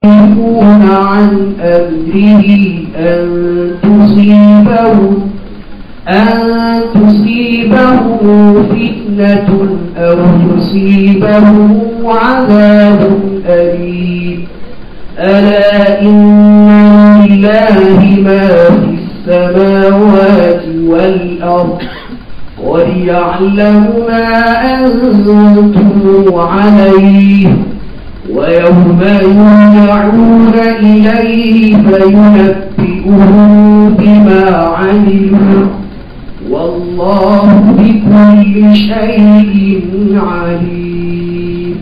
يخالفون عن أمره أن تصيبهم أن تصيبهم فتنة أو يصيبهم عذاب أليم ألا إن لله ما في السماوات والأرض وليعلم ما أنتم عليه ويوم يرجعون إليه فينبئهم بما عملوا والله بكل شيء عليم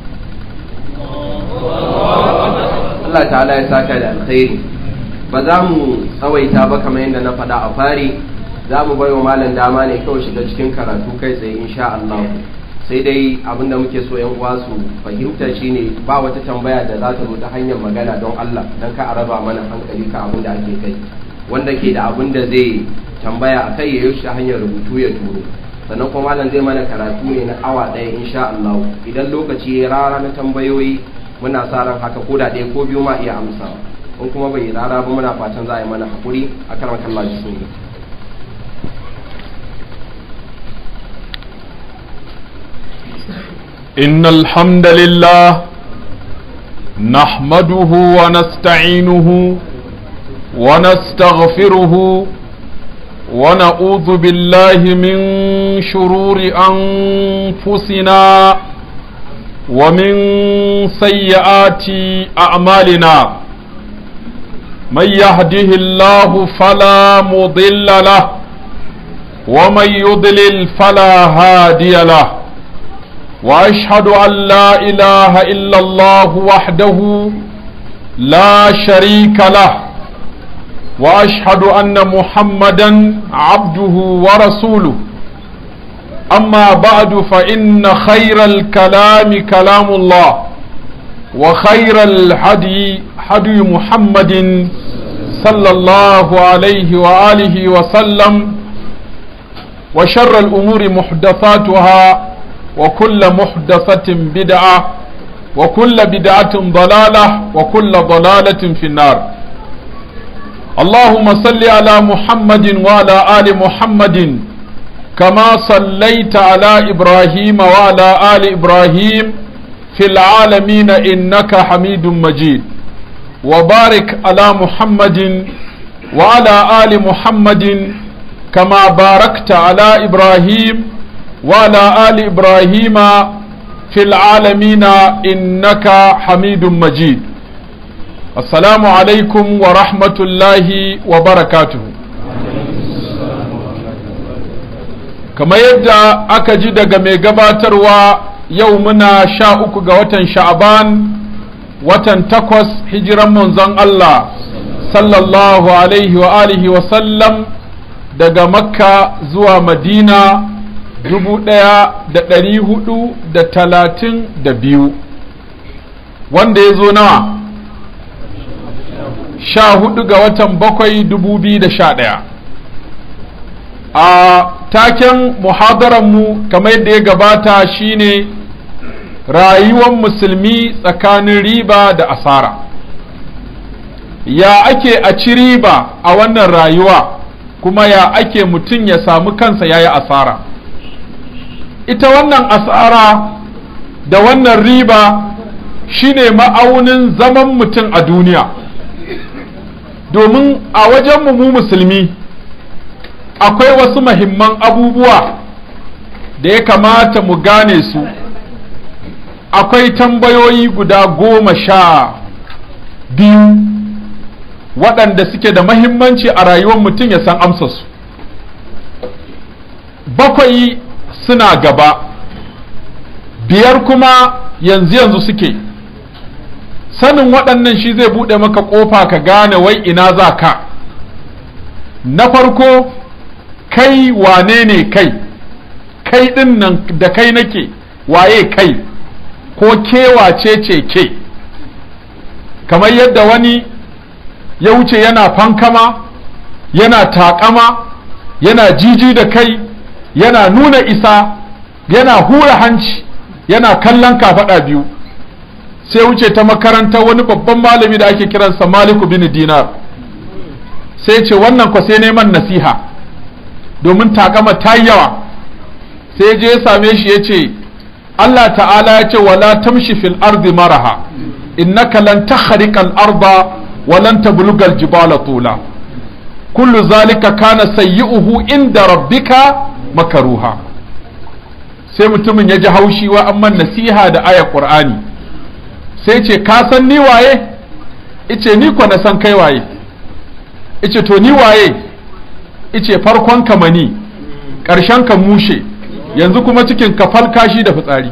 Allah ta'ala ya saka da alkhairi ba za mu tsawaita ba kamar yadda na faɗa a fari za mu bai wa malam dama ne kawai shiga cikin karatu kai tsaye insha Allah sai dai abinda muke so yan uwa su fahimta shine ba wata tambaya da za ta zo ta hanyar magana don Allah dan ka araba mana hankali ka abin da ake kai wanda ke da abin da zai tambaya a kai ya yi shi hanyar rubutu ya turo sannan kuma malam zai mana karatu ne na awa ɗaya insha Allah idan lokaci ya rara na tambayoyi muna sa ran haka ko da ɗaya ko biyu ma iya amsawa in kuma bai rara ba muna fatan za a yi mana hakuri a kan kallon bismillah إن الحمد لله نحمده ونستعينه ونستغفره ونعوذ بالله من شرور أنفسنا ومن سيئات أعمالنا من يهده الله فلا مضل له ومن يضلل فلا هادي له واشهد ان لا اله الا الله وحده لا شريك له واشهد ان محمدا عبده ورسوله اما بعد فان خير الكلام كلام الله وخير الهدي هدي محمد صلى الله عليه واله وسلم وشر الامور محدثاتها وكل محدثة بدعة وكل بدعة ضلالة وكل ضلالة في النار اللهم صل على محمد وعلى آل محمد كما صليت على إبراهيم وعلى آل إبراهيم في العالمين إنك حميد مجيد وبارك على محمد وعلى آل محمد كما باركت على إبراهيم وعلى آل إبراهيم في العالمين إنك حميد مجيد السلام عليكم ورحمة الله وبركاته كما يبدأ أكجد mai gabatarwa yau muna sha uku ga watan sha'aban watan takwas hijiran manzon Allah sallallahu alaihi wa alihi wa sallam daga makka zuwa madina dubu ɗaya da ɗari hudu da talatin da biyu wanda ya zo nawa sha hudu ga watan bakwai dubu biyu da sha ɗaya a taken muhadaranmu kamar yadda ya gabata shine rayuwar musulmi tsakanin riba da asara ya ake a ci riba a wannan rayuwa kuma ya ake mutum ya samu kansa ya yi asara ita wannan asara da wannan riba shine ma'aunin zaman mutum a duniya domin a wajenmu mu musulmi akwai wasu mahimman abubuwa da ya kamata mu gane su akwai tambayoyi guda goma sha biyu waɗanda suke da mahimmanci a rayuwar mutum ya san amsarsu bakwai suna gaba biyar kuma yanzu yanzu suke sanin waɗannan shi zai buɗe maka ƙofa ka gane wai ina za ka na farko kai wane ne kai kai ɗin nan da kai nake waye kai ko kewace ce ke kamar yadda wani ya wuce yana fankama yana taƙama yana jiji da kai yana nuna isa yana hura hanci yana kallon kafaɗa biyu sai wuce ta makarantar wani babban malami da ake kiransa maliku bin dinar sai ce wannan kwa sai neman nasiha domin takama ta yawa sai je ya same shi ya ce Allah ta'ala ya ce wala tamshi fil ardi maraha innaka lan takhriqa al arda wa lan tabluga al jibala tula kullu zalika kana sayyi'uhu inda rabbika makaruha sai mutumin ya ji haushi wa amman nasiha da ayar qur'ani sai ce ka san ni waye ice ni ko na san kai waye ice to ni waye ice farkon ka mani ƙarshen ka mushe yanzu kuma cikin ka falkashi da fitsari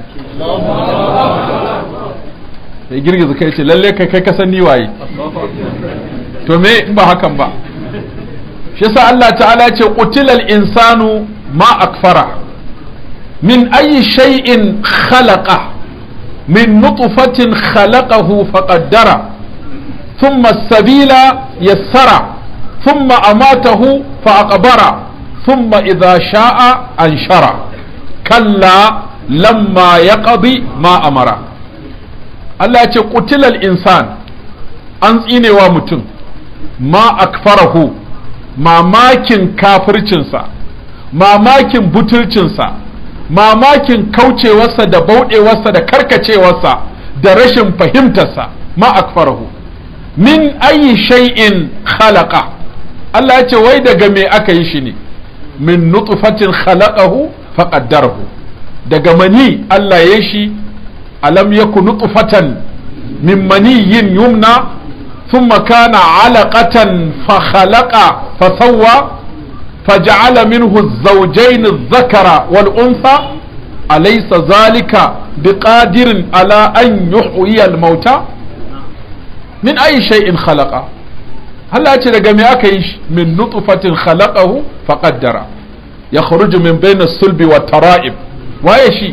sai girgiza kai ce lalle kai kai ka san ni waye to me in ba hakan ba shi yasa Allah ta'ala ce qutilal insanu ma akfara min ayi shay'in khalaqa min nutfatin khalaqahu faqaddara thumma as-sabila yassara thumma amatahu faqbara thumma idha sha'a anshara kalla lamma yaqdi ma amara Allah ya ce qutilal insan an tsinewa mutum ma akfarahu mamakin kafircinsa mamakin butulcinsa mamakin kaucewarsa da bauɗewarsa da karkacewarsa da rashin fahimtarsa ma akfarahu min ayi shay'in khalaqa Allah ya ce wai daga me aka yi shi ne min nutfatin khalaqahu faqaddarahu daga mani Allah ya shi alam yaku nutfatan min maniyyin yumna ثم كان علقة فخلق فسوى فجعل منه الزوجين الذكر والأنثى أليس ذلك بقادر على أن يحيي الموتى من أي شيء خلق هل أتى جميع من نطفة خلقه فقدر يخرج من بين الصلب والترائب وأيشي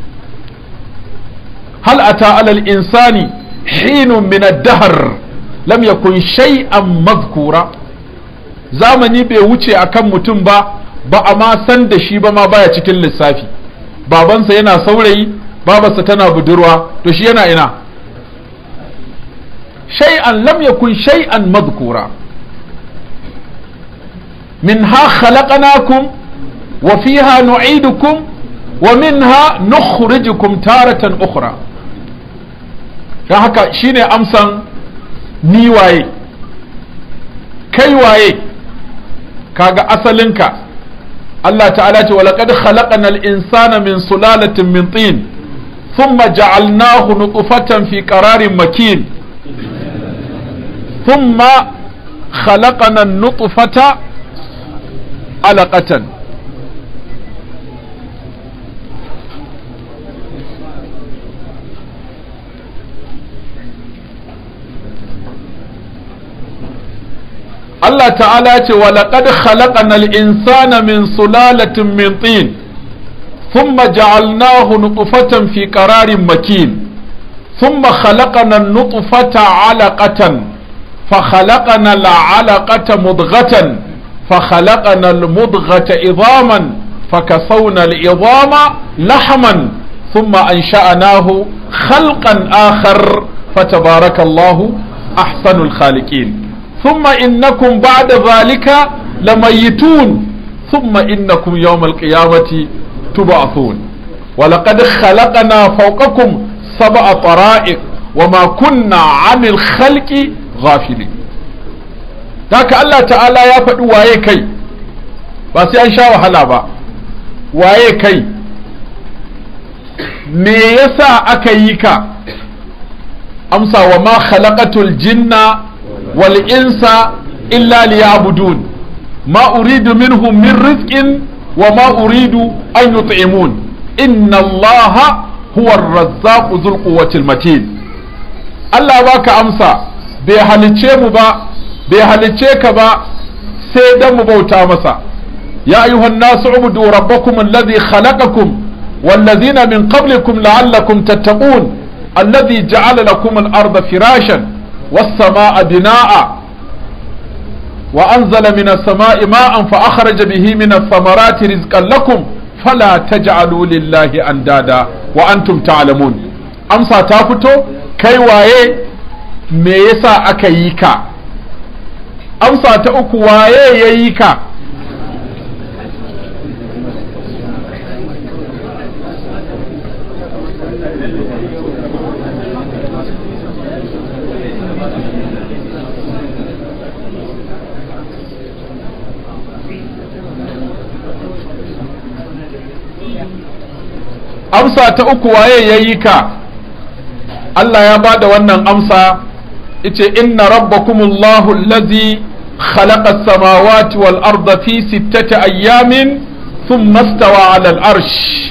هل أتى على الإنسان حين من الدهر lam yakun shay'an mazkura zamani bai wuce akan mutum ba ba a ma san da shi ba ma baya cikin lissafi babansa yana saurayi babarsa tana budurwa to shi yana ina shay'an lam yakun shay'an mazkura minha khalaqnakum wa fiha nu'idukum wa minha nukhrijukum taratan ukhra dan haka shine amsan ni waye kai waye kaga asalinka Allah ta'ala ce walaqad khalaqana al-insana min sulalatin min tin thumma ja'alnahu nutfatan fi qararin makin thumma khalaqana an-nutfata alaqatan Allah ta'ala ce wa laqad khalaqanal insana min sulalatin min tin thumma ja'alnahu nutfatan fi qararin makin thumma khalaqana an-nutfata 'alaqatan fa khalaqana al-'alaqata mudghatan fa khalaqana al-mudghata idhaman فكسونا العظام لحما ثم أنشأناه خلقا آخر فتبارك الله أحسن الخالقين ثم إنكم بعد ذلك لميتون ثم إنكم يوم القيامة تبعثون ولقد خلقنا فوقكم سبع طرائق وما كنا عن الخلق غافلين ذاك الله تعالى يا فدو waye kai ba sai an sha wahala ba waye kai me yasa aka yi ka amsa wa ma khalaqatul jinna والإنس إلا ليعبدون ما أريد منهم من رزق وما أريد أن يطعمون إن الله هو الرزاق ذو القوة المتين الله باك أمسى بيهالتشي مبا بيهالتشي كبا سيدا مبوتا مسا يا أيها الناس اعبدوا ربكم الذي خلقكم والذين من قبلكم لعلكم تتقون الذي جعل لكم الأرض فراشا والسماء بناء وأنزل من السماء ماء فأخرج به من الثمرات رزقا لكم فلا تجعلوا لله أندادا وأنتم تعلمون أمسى تافتو kai waye me yasa aka yi ka amsa ta uku waye ya yi ka amsa ta uku waye ya yi ka Allah ya ba da wannan amsa ice inna rabbakumullahu allazi khalaqa as-samawati wal arda fi sittati ayyamin thumma istawa 'ala al-arsh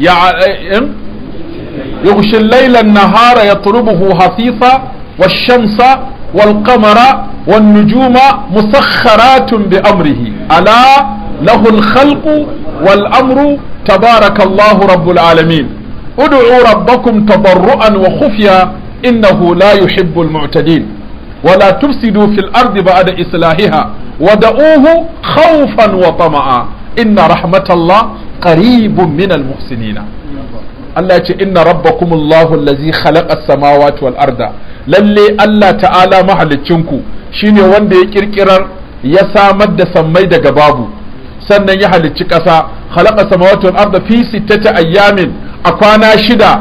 يغشي الليل النهار يطلبه حثيثا والشمس والقمر والنجوم مسخرات بأمره ألا له الخلق والأمر تبارك الله رب العالمين ادعوا ربكم تضرعا وخفيا إنه لا يحب المعتدين ولا تفسدوا في الأرض بعد إصلاحها ودعوه خوفا وطمعا إن رحمة الله قريب من المحسنين Allah ya ce inna rabbakumullahu allazi khalaqa as-samawati wal arda lalle Allah ta'ala mahalicinku shine wanda ya kirkirar ya samar da sammai daga babu sannan ya halicci ƙasa khalaqa samawati wal arda fi sittati ayyamin a kwana shida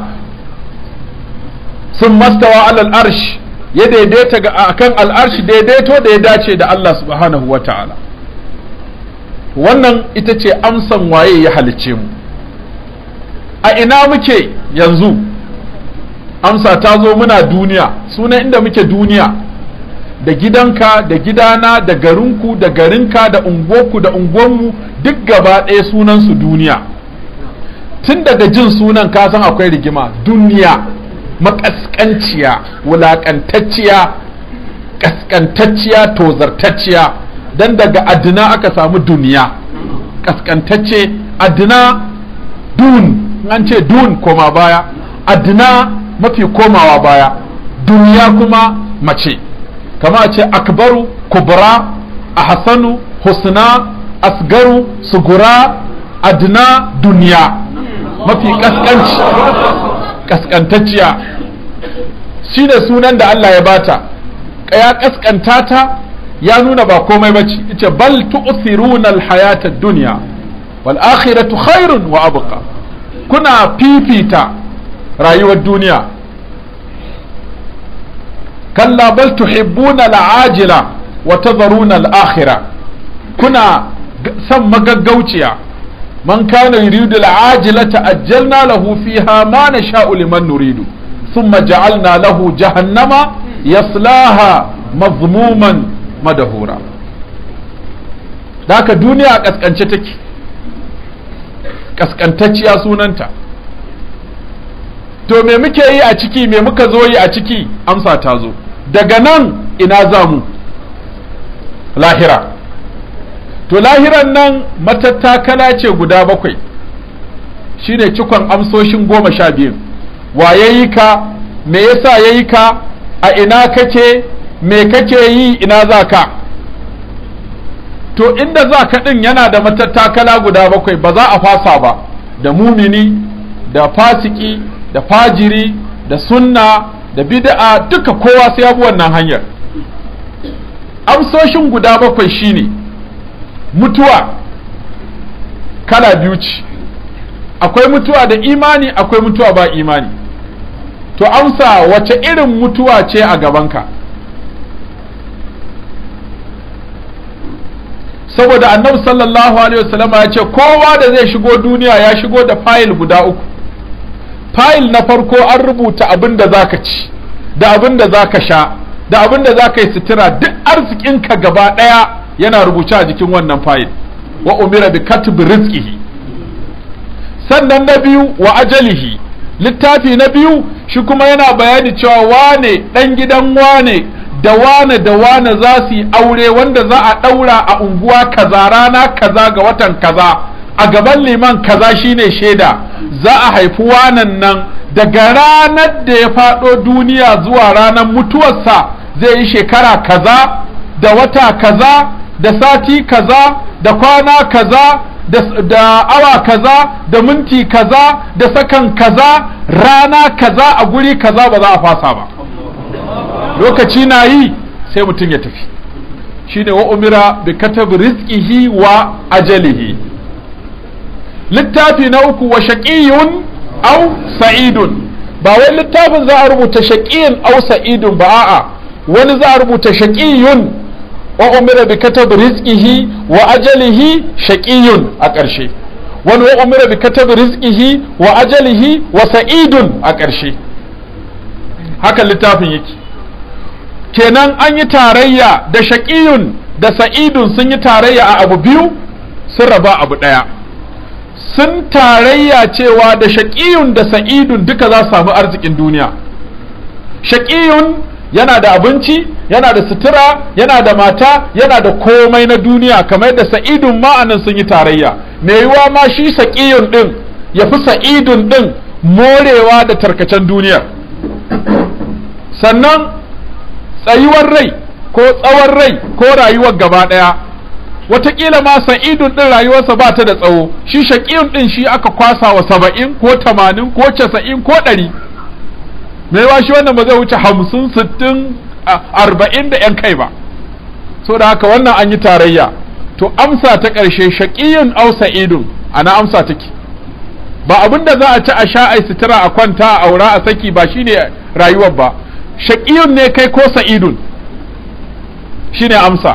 sun mastawa alal arsh ya daidaita ga akan al'arshi daidaito da ya dace da Allah subhanahu wa ta'ala wannan ita ce amsan waye ya halicce mu a ina muke yanzu amsa ta zo muna duniya suna inda muke duniya da gidanka da gidana da garinku da garinka da unguwarku da unguwarmu duk gaba ɗaya sunansu duniya tun daga jin sunan ka san akwai rigima duniya makaskanciya wulakantacciya kaskantacciya tozartacciya dan daga adina aka samu duniya kaskantacce adina dun an ce dun koma baya adina mafi komawa baya duniya kuma mace kama a ce akbaru kubra ahsanu husna asgaru sugura adina duniya mafi kaskanci kaskantacciya shi ne sunan da Allah ya bata ya kaskanta ta ya nuna ba komai bace ita bal tu'thiruna al-hayata ad-dunya wal akhiratu khairun wa abqa kuna fifita rayuwar duniya kalla bal tuhibbuna al-ajila wa tadharuna al-akhirah kuna san magaggauciya man kana yuridu al-ajilata ajjalna lahu fiha ma nasha'u liman nuridu thumma ja'alna lahu jahannama yaslaha mazmuman madahura haka duniya a kaskance take kaskantacciya sunanta to me muke yi a ciki me muka zo yi a ciki amsa ta zo daga nan ina za mu lahira to lahiran nan matattakala ce guda bakwai shine cikon amsoshin goma sha biyu wa ya yi ka me yasa ya yi ka a ina kake me kake yi ina za ka to inda za ka ɗin yana da matattakala guda bakwai ba za a fasa ba da mumini da fasiki da fajiri da sunna da bid'a duka kowa sai ya bi wannan hanyar amsoshin guda bakwai shine mutuwa kala biyu ce akwai mutuwa da imani akwai mutuwa ba imani to amsa wace irin mutuwa ce a gabanka saboda annabi sallallahu alaihi wasallama ya ce kowa da zai shigo duniya ya shigo da fayil guda uku fayil na farko an rubuta abin da zaka ci da abin da zaka sha da abin da zaka yi sutura duk arzikinka gaba ɗaya yana rubuce a jikin wannan fayil wa umira bi katbi rizqihi sannan na biyu wa ajalihi littafi na biyu shi kuma yana bayani cewa wane dan gidan wane da wane da wane za su yi aure wanda za a ɗaura a unguwa kaza rana kaza ga watan kaza a gaban liman kaza shine shaida za a haifi wanan nan daga ranar da ya faɗo duniya zuwa ranar mutuwarsa zai yi shekara kaza da wata kaza da sati kaza da kwana kaza da awa kaza da minti kaza da sakan kaza rana kaza a guri kaza ba za a fasa ba lokaci na yi sai mutum ya tafi shine wa umira bi katab rizqihi wa ajalihi littafi na uku wa shaqiyun aw sa'idun ba wai littafin za a rubuta shaqiyun aw sa'idun ba a'a wani za a rubuta shaqiyun wa umira bi katab rizqihi wa ajalihi shaqiyun a ƙarshe wani wa umira bi katab rizqihi wa ajalihi wa sa'idun a ƙarshe haka littafin yake kenan an yi tarayya da shaqiyun da sa'idun sun yi tarayya a abu biyu sun raba abu ɗaya sun tarayya cewa da shaqiyun da sa'idun duka za su samu arzikin duniya shaqiyun yana da abinci yana da sutura yana da mata yana da komai na duniya kamar yadda sa'idun ma'anan sun yi tarayya mai yiwa ma shi sa'iyun din ya fi sa'idun din morewa da tarkacen duniya sannan tsayuwar rai ko tsawon rai ko rayuwar gaba ɗaya watakila ma sa'idun din rayuwarsa ba ta da tsawo shi shaƙiyun din shi aka kwasa wa saba'in ko tamanin ko casa'in ko ɗari mai ba shi wannan ba zai wuce hamsin sittin arba'in da yan kai ba so da haka wannan an yi tarayya to amsa ta ƙarshe shaƙiyun au sa'idun ana amsa take ba abin da za a ci a sha a sutura a kwanta a aura a saki ba shine rayuwar ba shaƙiyun ne kai ko sa'idun shine amsa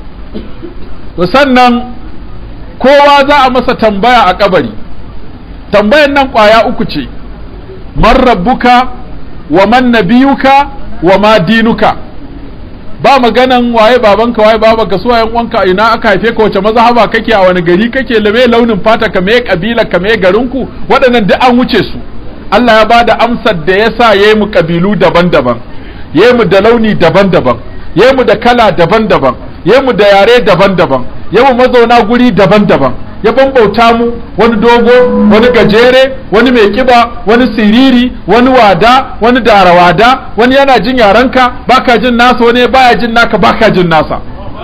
to sannan kowa za a masa tambaya a kabari tambayan nan ƙwaya uku ce man rabbuka wa man nabiyuka wa ma dinuka ba maganan waye babanka waye babanka su wayan uwanka ina aka haife ka wace mazhaba kake a wani gari kake lame launin fata ka meye kabila ka meye garinku waɗannan duk an wuce su Allah ya bada amsar da yasa yayi mu kabilu daban-daban yayi mu da launi daban-daban yayi mu da kala daban-daban yayi mu da yare daban-daban yayi mu mazauna guri daban-daban ya bambauta mu wani dogo wani gajere wani mai kiba wani siriri wani wada wani darawada wani yana jin yarenka baka jin nasa wani baya jin naka baka jin nasa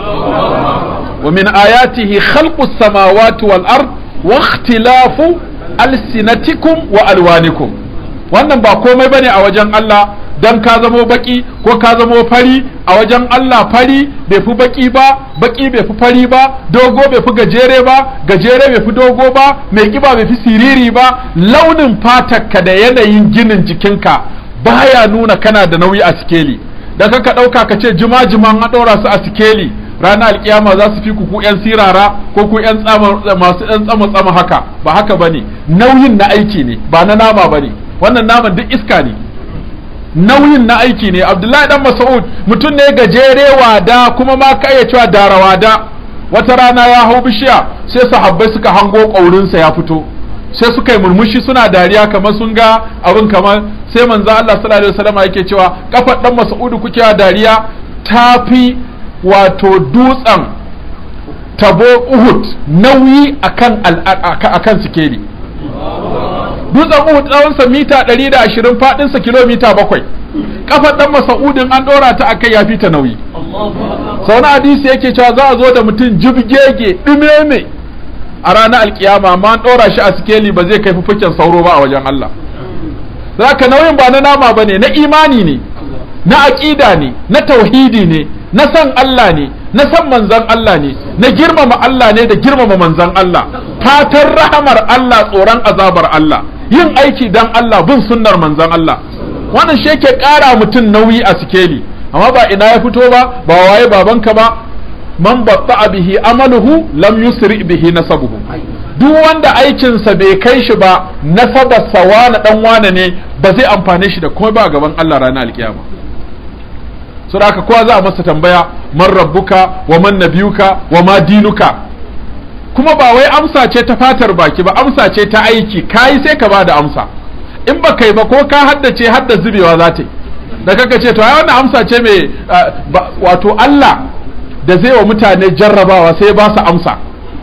wa min ayatihi khalqus samawati wal ard wa ikhtilafu alsinatikum wa alwanikum wannan ba komai bane a wajen Allah dan ka zamo baki ko ka zamo fari a wajen Allah fari bai fi baki ba baki bai fi fari ba dogo bai fi gajere ba gajere bai fi dogo ba mai kiba bai fi siriri ba launin fatarka da yanayin ginin jikinka baya nuna kana da nauyi a sikeli da ka ɗauka ka ce jima jiman a ɗora su a sikeli ranar alkiyama za su fi ku ku yan sirara ko ku yan masu yan tsama tsama haka ba haka bane nauyin na aiki ne ba na nama bane wannan naman duk iska ne nauyin na aiki ne abdullahi dan mas'ud mutum ne gajere wada kuma ma ka iya cewa dara wada wata rana ya hau bishiya sai sahabbai suka hango ƙaurinsa ya fito sai suka yi murmushi suna dariya kamar sun ga abin kamar sai manzo Allah sallallahu alaihi wasallam yake cewa kafar dan mas'ud kuke dariya tafi wato dutsen tabo Uhud nauyi akan akan sikeli dutsen Uhud tsawonsa mita 120 faɗinsa kilomita bakwai kafar dan Mas'udin an ɗora ta akai ya fita nauyi sau na hadisi yake cewa za a zo da mutum jibgege ɗumeme a ranar alkiyama amma an ɗora shi a sikeli ba zai kai fufuken sauro ba a wajen Allah zaka nauyin ba na nama ba ne na imani ne na aƙida ne na tauhidi ne na san Allah ne na san manzan Allah ne na girmama Allah ne da girmama manzan Allah fatan rahamar Allah tsoron azabar Allah yin aiki dan Allah bin sunnar manzan Allah wannan shi yake ƙara mutum nauyi a sikeli amma ba ina ya fito ba ba waye babanka ba man batta bihi amaluhu lam yusri bihi nasabuhu duk wanda aikinsa bai kai shi ba nasabarsa wane dan wane ne ba zai amfane shi da komai ba gaban Allah ranar alkiyama so da haka kowa za a masa tambaya man rabbuka wa man nabiyuka wa ma dinuka kuma ba wai amsa ce ta fatar baki ba amsa ce ta aiki kai sai ka bada amsa in ba kai ba ko ka haddace hadda zubewa za ta yi da kaka ce to ai wannan amsa ce mai wato Allah da zai wa mutane jarrabawa sai ba su amsa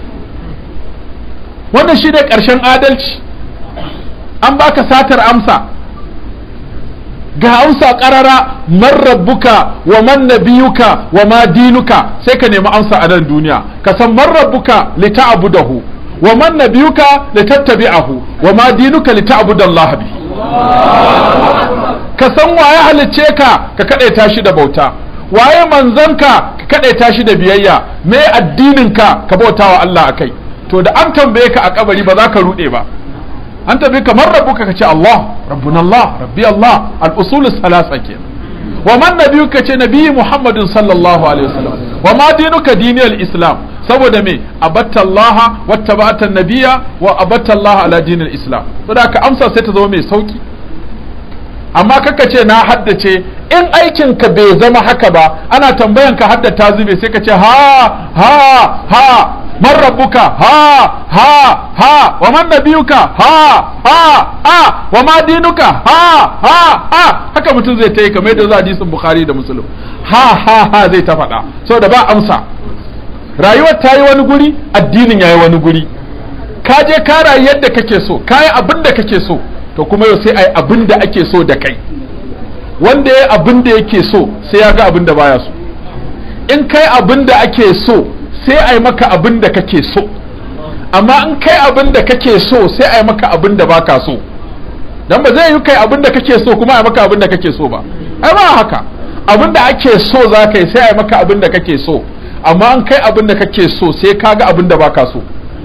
wannan shi ne ƙarshen adalci an baka satar amsa ga amsa ƙarara man rabbuka wa man nabiyuka wa ma dinuka sai ka nemi amsa a nan duniya ka san man rabbuka li ta'budahu wa man nabiyuka li tattabi'ahu wa ma dinuka li ta'budallahi bi ka san waye halicce ka ka kadaita shi da bauta waye manzanka ka kadaita shi da biyayya me addininka ka bautawa Allah akai to da an tambaye ka a kabari ba za ka rude ba an tambaye ka man rabbuka ka ce Allah rabbuna Allah rabbi Allah al-usul salasa kenan wa man nabiyuka ce nabiyyi Muhammadin sallallahu alaihi wasallam wa ma dinuka diniyal islam saboda me abatta Allah wattaba'ata nabiyya wa abatta Allah ala dinil islam saboda ka amsa sai ta zama mai sauki amma kaka ce na haddace in aikin ka bai zama haka ba ana tambayan ka haddata zube sai ka ce ha ha ha man rabbuka ha ha ha wa man nabiyuka ha ha ha wa ma dinuka ha ha ha haka mutum zai ta yi kamar yadda za hadisin bukhari da muslim ha ha ha zai ta faɗa saboda ba amsa rayuwar ta yi wani guri addinin ya yi wani guri ka je ka rayu yadda kake so ka yi abin da kake so to kuma yau sai a yi abin da ake so da kai wanda ya abin da yake so sai ya ga abin da baya so in kai abin da ake so sai a yi maka abin da kake so amma in kai abin da kake so sai a yi maka abin da baka so dan ba zai yi kai abin da kake so kuma a yi maka abin da kake so ba ai ba haka abin da ake so za ka yi sai a yi maka abin da kake so amma in kai abin da kake so sai ka ga abin da baka so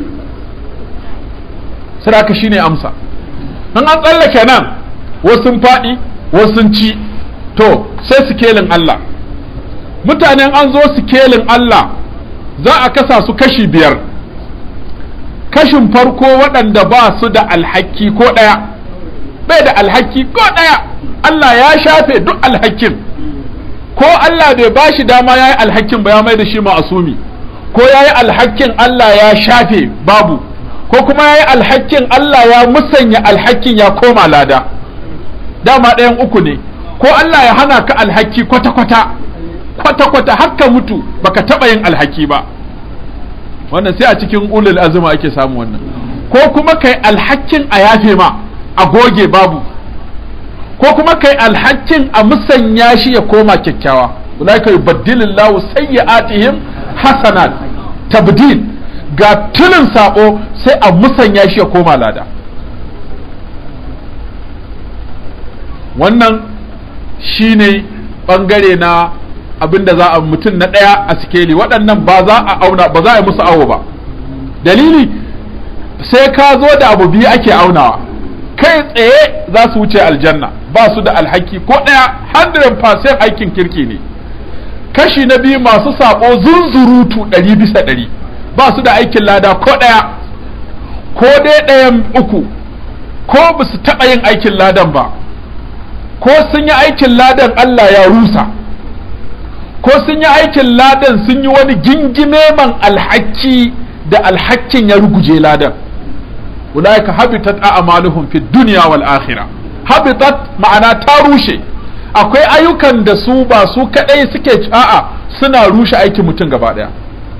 sadaka shine amsa in an tsallake nan wasu sun faɗi wasu sun ci to sai sikelin Allah mutanen an zo sikelin Allah za a kasa su kashi biyar kashin farko waɗanda ba su da alhaki ko ɗaya bai da alhaki ko ɗaya Allah ya shafe duk alhakin ko Allah bai ba shi dama ya yi alhakin ba ya mai da shi ma'asumi ko ya yi alhakin Allah ya shafe babu ko kuma ya yi alhakin Allah ya musanya alhakin ya koma lada dama ɗayan uku ne ko Allah ya hana ka alhaki kwata-kwata kwata-kwata haka mutu baka taɓa yin alhaki ba wannan sai a cikin ulul azuma ake samu wannan ko kuma kai alhakin a yafe ma a goge babu ko kuma kai alhakin a musanya shi ya koma kyakkyawa ulaika yubaddilillahu sayyi'atihim hasanat tabdil ga tulin sabo sai a musanya shi ya koma lada wannan shine bangare na abinda za a mutum na ɗaya a sikeli waɗannan ba za a auna ba za a yi musu awo ba dalili sai ka zo da abu biyu ake aunawa kai tsaye za su wuce aljanna ba su da alhaki ko ɗaya 100% aikin kirki ne kashi na biyu masu saɓo zunzurutu ɗari bisa ɗari ba su da aikin lada ko ɗaya ko dai ɗayan uku ko ba su taɓa yin aikin ladan ba ko sun yi aikin ladan Allah ya rusa ko sun yi aikin ladan sun yi wani gingime man alhaki da alhakin ya ruguje ladan ulaika habitat a'maluhum fid dunya wal akhirah habitat ma'ana ta rushe akwai ayyukan da su ba su kadai suke a'a suna rushe aikin mutum gaba daya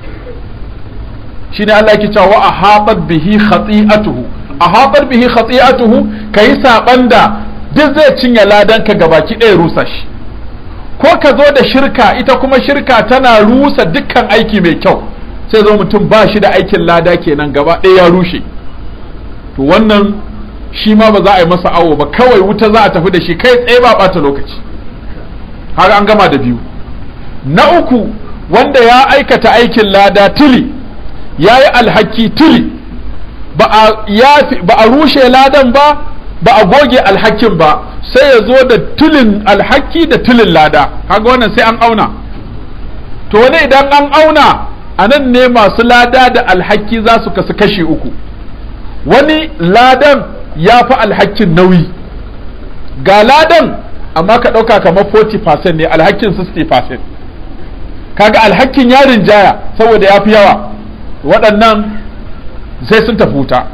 shine Allah yake cewa wa ahabat bihi khati'atuhu ahabat bihi khati'atuhu kai saban da duk zai cinye ladan ka gabaki ɗaya rusa shi ko ka zo da shirka ita kuma shirka tana rusa dukkan aiki mai kyau sai zo mutum ba shi da aikin lada kenan gaba ɗaya ya rushe to wannan shi ma ba za a yi masa awo ba kawai wuta za a tafi da shi kai tsaye ba ɓata lokaci har an gama da biyu na uku wanda ya aikata aikin lada tili ya yi alhaki tili ba a rushe ladan ba ba a goge alhakin ba sai ya zo da tulin alhaki da tulin lada kaga wannan sai an auna to wani idan an auna a nan ne masu lada da alhaki za su kasu kashi uku wani ladan ya fi alhakin nauyi ga ladan amma ka ɗauka kamar 40% ne alhakin 60% kaga alhakin ya rinjaya saboda ya fi yawa waɗannan sai sun tafi wuta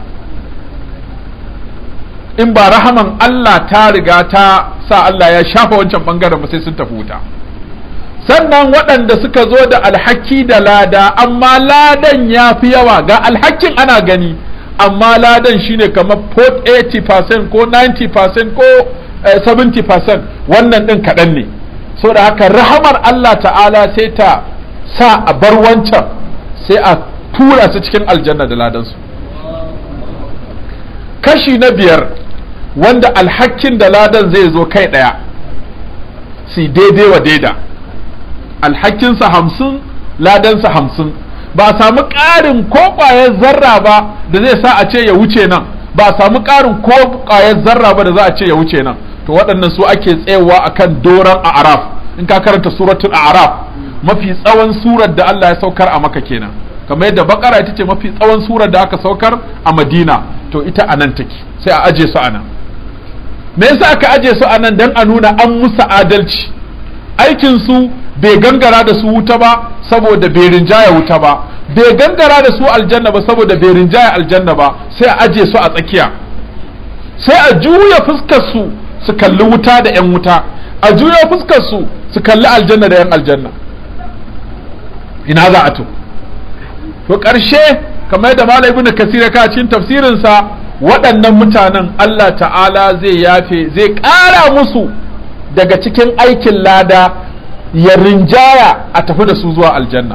in ba rahaman Allah ta riga ta sa Allah ya shafa wancan bangaren ba sai sun tafi wuta sannan waɗanda suka zo da alhaki da lada amma ladan ya fi yawa ga alhakin ana gani amma ladan shine kamar 80% ko 90% ko 70% wannan ɗin kaɗan ne so da haka rahamar Allah ta'ala sai ta sa a bar wancan sai a tura su cikin aljanna da ladansu kashi na biyar wanda alhakin da ladan zai zo kai ɗaya si daidai wa daida alhakinsa hamsin ladansa hamsin ba a samu ƙarin ko ƙwayar zarra ba da zai sa a ce ya wuce nan ba a samu ƙarin ko ƙwayar zarra ba da za a ce ya wuce nan to waɗannan su ake tsayawa akan doron a'raf in ka karanta suratul a'raf mafi tsawon surar da Allah ya saukar a maka kenan kamar yadda bakara ita ce mafi tsawon surar da aka saukar a madina to ita a nan take sai a aje su a nan me yasa aka aje su a nan dan a nuna an musu adalci aikin su bai gangara da su wuta ba saboda bai rinjaya wuta ba bai gangara da su aljanna ba saboda bai rinjaya aljanna ba sai a aje su a tsakiya sai a juya fuskar su su kalli wuta da yan wuta a juya fuskar su su kalli aljanna da yan aljanna ina za a to to ƙarshe kamar yadda malam ibnu kasir ka cikin tafsirinsa waɗannan mutanen Allah ta'ala zai yafe zai ƙara musu daga cikin aikin lada ya rinjaya a tafi da su zuwa aljanna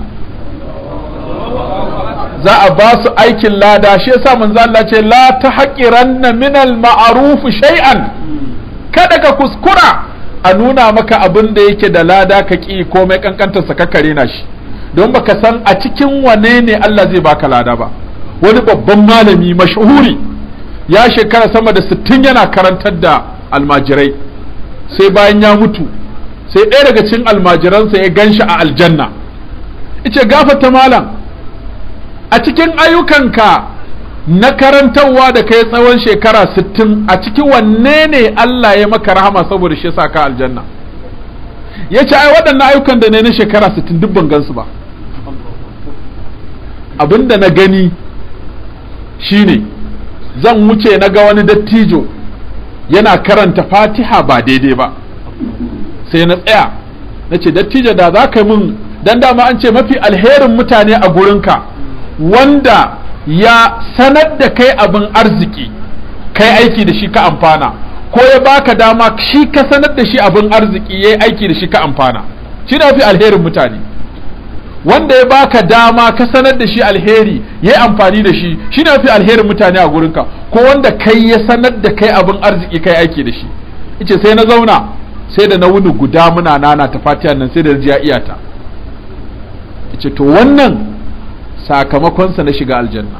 za a ba su aikin lada shi yasa manzo Allah ce la tahqiranna min al-ma'ruf shay'an kada ka kuskura a nuna maka abin da yake da lada ka ki komai kankantar sa ka na shi don baka san a cikin wane ne Allah zai baka lada ba wani babban malami mashhuri ya shekara sama da sittin yana karantar da almajirai sai bayan ya mutu sai ɗaya daga cikin almajiransa ya ganshi a aljanna ice gafata malam a cikin ayyukanka na karantarwa da kai tsawon shekara sittin a cikin wanne ne Allah ya maka rahama saboda shi sa ka aljanna ya ce ai waɗannan ayyukan da ne na shekara sittin duk ban gansu ba abinda na gani shine zan wuce na ga wani dattijo yana karanta fatiha ba daidai ba sai na tsaya na ce dattijo da za ka min dan dama an ce mafi alherin mutane a gurinka wanda ya sanar da kai abin arziki kai aiki da shi ka amfana ko ya baka dama shi ka sanar da shi abin arziki ya yi aiki da shi ka amfana shi na fi alherin mutane wanda ya baka dama ka sanar da shi alheri ya yi amfani da shi shi na fi alherin mutane a gurinka ko wanda kai ya sanar da kai abin arziki kai aiki da shi ice sai na zauna sai da na wuni guda muna nana ta fatiha nan sai da ji ya iyata ice to wannan sakamakonsa na shiga aljanna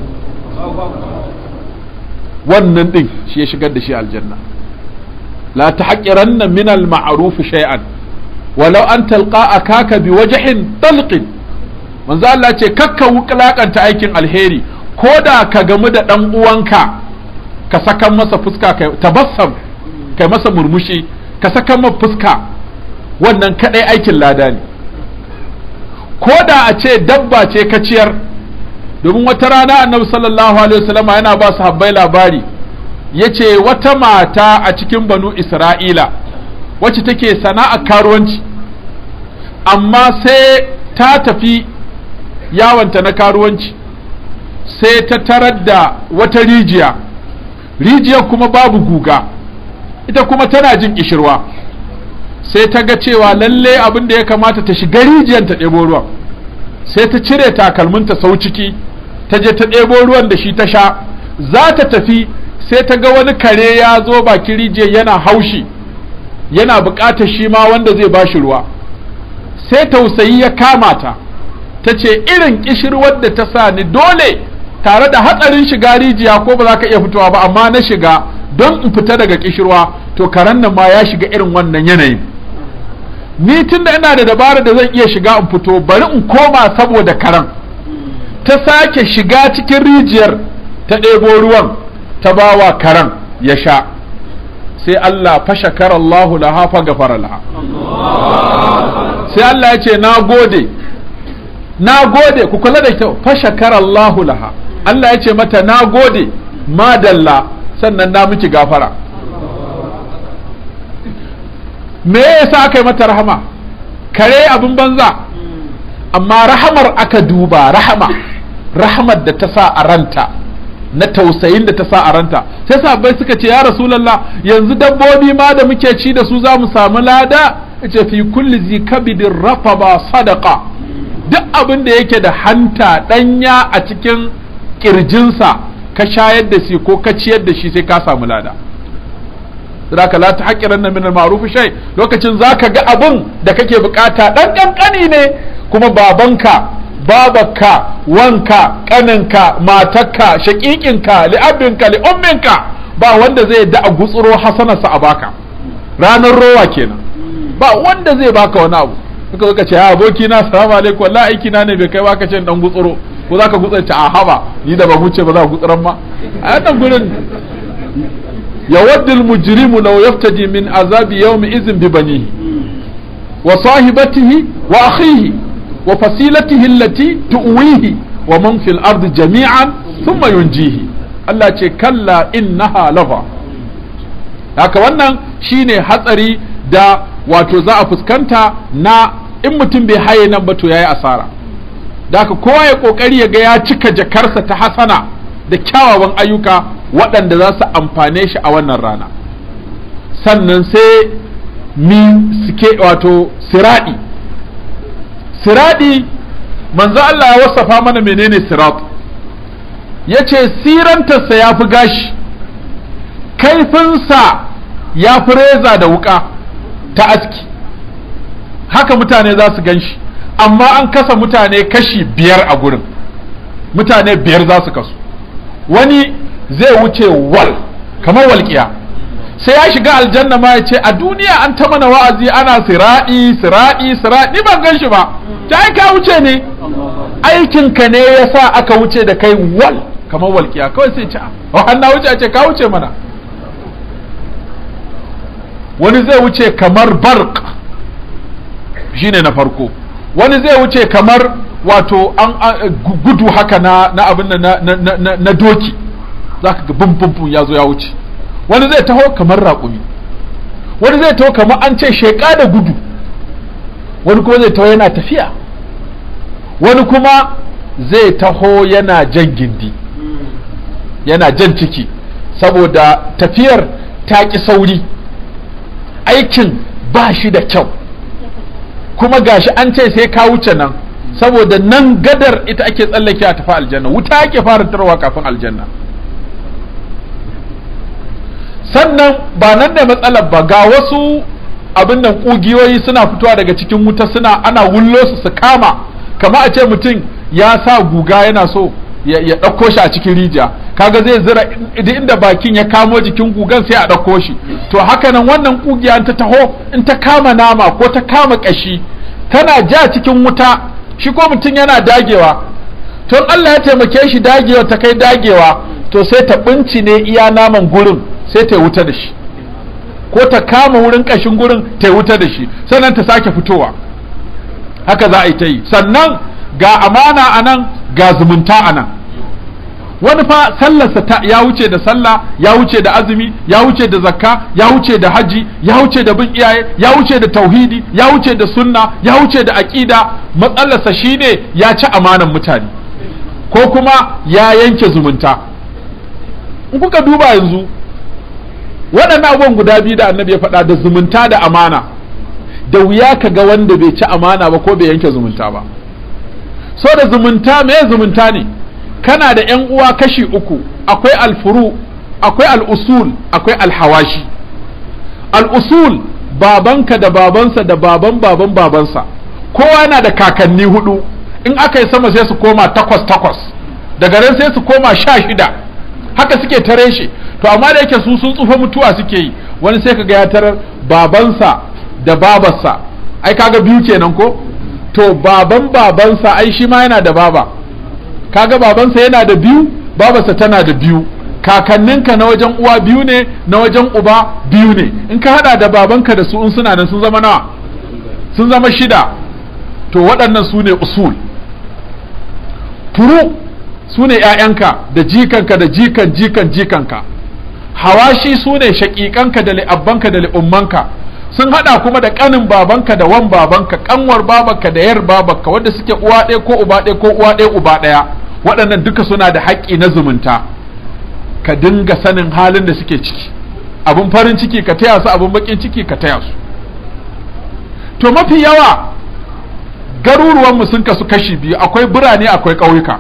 wannan din shi ya shigar da shi aljanna la tahqiranna min al-ma'ruf shay'an walau an talqa akaka bi wajhin talqin manzo Allah ce kakka wuklakanta aikin alheri ko da ka gamu da dan uwanka ka sakan masa fuska kai tabassam kai masa murmushi ka sakan masa fuska wannan kadai aikin lada ne ko da a ce dabba ce ka ciyar domin wata rana annabi sallallahu alaihi wasallam yana ba su habbai labari yace wata mata a cikin banu isra'ila wacce take sana'a karuwanci amma sai ta tafi yawanta na karuwanci sai ta tarar da wata rijiya rijiyar kuma babu guga ita kuma tana jin kishirwa sai ta ga cewa lalle abin da ya kamata ta shiga rijiyar ta ɗebo ruwan sai ta cire takalminta sau ciki ta je ta ɗebo ruwan da shi ta sha za ta tafi sai ta ga wani kare ya zo bakin rijiyar yana haushi yana buƙatar shi ma wanda zai ba shi ruwa sai tausayi ya kama ta ta ce irin kishirwar da ta sa ni dole tare da hatsarin shiga rijiya ko ba za ka iya fitowa ba amma na shiga don in fita daga kishirwa to karen nan ma ya shiga irin wannan yanayin ni tun da ina da dabara da zan iya shiga in fito bari in koma saboda karen ta sake shiga cikin rijiyar ta ɗebo ruwan ta bawa karen ya sha sai Allah fashakar Allahu laha fa gafara laha sai Allah ya ce na gode na gode ku kula da kyau fashakar Allahu laha Allah ya ce mata na gode madalla sannan na miki gafara me yasa aka yi mata rahama kare abin banza amma rahamar aka duba rahama rahamar da ta sa a ranta na tausayin da ta sa a ranta sai sahabbai suka ce ya rasulullah yanzu dabbobi ma da muke ci da su za mu samu lada ce fi kulli zi kabidin rafaba sadaqa duk abin da yake da hanta danya a cikin kirjinsa ka shayar da shi ko ka ciyar da shi sai ka samu lada zaka la tahqiranna min al-ma'ruf shay lokacin zaka ga abun da kake bukata dan kankani ne kuma babanka babarka wanka kaninka matarka shakikinka li'abinka li'umminka ba wanda zai da a gutsuro hasanarsa a baka ranar rowa kenan ba wanda zai baka wani abu suka zo ce ya aboki na salamu alaikum wallahi aiki na ne bai kai baka ce dan gutsuro ko zaka gutsanta a haba ni da ba wuce ba za ka gutsuran ma a nan gurin yawaddu al-mujrimu law yaftadi min azabi yawmi idhin bi banihi wa sahibatihi wa akhihi wa fasilatihi allati tuwihi wa man fil ardi jami'an thumma yunjihi Allah ce kalla innaha lafa haka wannan shine hatsari da wato za a fuskanta na in mutum bai haye nan ba to yayi asara da haka kowa ya kokari ya ga ya cika jakarsa ta hasana da kyawawan ayyuka waɗanda za su amfane shi a wannan rana sannan sai mi suke wato siradi siradi manzo Allah ya wasafa mana menene sirat ya ce sirantarsa ya fi gashi kaifinsa ya fi reza da wuka ta aski haka mutane za su gan shi amma an kasa mutane kashi biyar a gurin mutane biyar za su kasu wani zai wuce wal kamar walƙiya sai ya shiga aljanna ma ya ce a duniya an ta mana wa'azi ana siraɗi siraɗi siraɗi ban gan shi ba ta ka wuce ne aikinka ne ya sa aka wuce da kai wal kamar walƙiya kawai sai ce a na wuce a ce ka wuce mana wani zai wuce kamar bark shine na farko wani zai wuce kamar wato an gudu haka na na abin na, na, na, na doki za ka ga bum ya zo ya wuce wani zai taho kamar raƙumi wani zai taho kamar an ce sheƙa da gudu wani kuma zai taho yana tafiya wani kuma zai taho yana jan gindi yana jan ciki saboda tafiyar ta ƙi sauri aikin ba shi da kyau kuma gashi an ce sai ka wuce nan saboda nan gadar ita ake tsallake a tafi aljanna wuta ake fara tarwa kafin aljanna sannan ba nan da matsalar ba ga wasu abin nan kugiyoyi suna fitowa daga cikin wuta suna ana wullo su su kama kama a ce mutum ya sa guga yana so ya ɗauko shi a cikin rijiya kaga zai zira inda bakin ya kamo jikin gugan sai a ɗauko shi to haka nan wannan kugiya ta taho in ta kama nama ko ta kama ƙashi tana ja cikin wuta shi ko mutum yana dagewa to Allah ya taimake shi dagewa ta kai dagewa to sai ta binci ne iya naman gurin sai ta wuta da shi ko ta kama wurin ƙashin gurin ta wuta da shi sannan ta sake fitowa haka za a yi ta yi sannan ga amana a nan ga zumunta a nan wani fa sallarsa ta ya wuce da sallah ya wuce da azumi ya wuce da zakka ya wuce da haji ya wuce da bin iyaye ya wuce da tauhidi ya wuce da sunna ya wuce da aqida matsalarsa shine ya ci amanan mutane ko kuma ya yanke zumunta in kuka duba yanzu waɗannan abubuwan guda biyu da annabi ya faɗa da zumunta da amana da wuya ka ga wanda bai ci amana ba ko bai yanke zumunta ba so da zumunta me zumunta ne kana da ‘yan uwa kashi uku akwai alfuru akwai al'usul akwai alhawashi al'usul babanka da babansa da baban baban babansa kowa yana da kakanni hudu in aka yi sama sai su koma takwas takwas daga nan sai su koma sha shida haka suke tare shi to amma da yake su sun tsufa mutuwa suke yi wani sai kaga ya tarar babansa da babarsa ai kaga biyu kenan ko to baban babansa ai shi ma yana da baba kaga babansa yana da biyu babarsa tana da biyu kakanninka na wajen uwa biyu ne na wajen uba biyu ne in ka hada da babanka da su in suna nan sun zama nawa sun zama shida to waɗannan su ne usul furu su ne ‘ya'yanka da jikanka da jikan jikan jikanka hawashi su ne shaƙiƙanka da li'abbanka da li'ummanka sun hada kuma da kanin babanka da wan babanka kanwar babanka da yar babanka wanda suke uwa ɗaya ko uba ɗaya ko uwa ɗaya uba ɗaya waɗannan duka suna da haƙƙi na zumunta ka dinga sanin halin da suke ciki abin farin ciki ka taya su abin bakin ciki ka taya su to mafi yawa garuruwanmu sun kasu kashi biyu akwai birane akwai ƙauyuka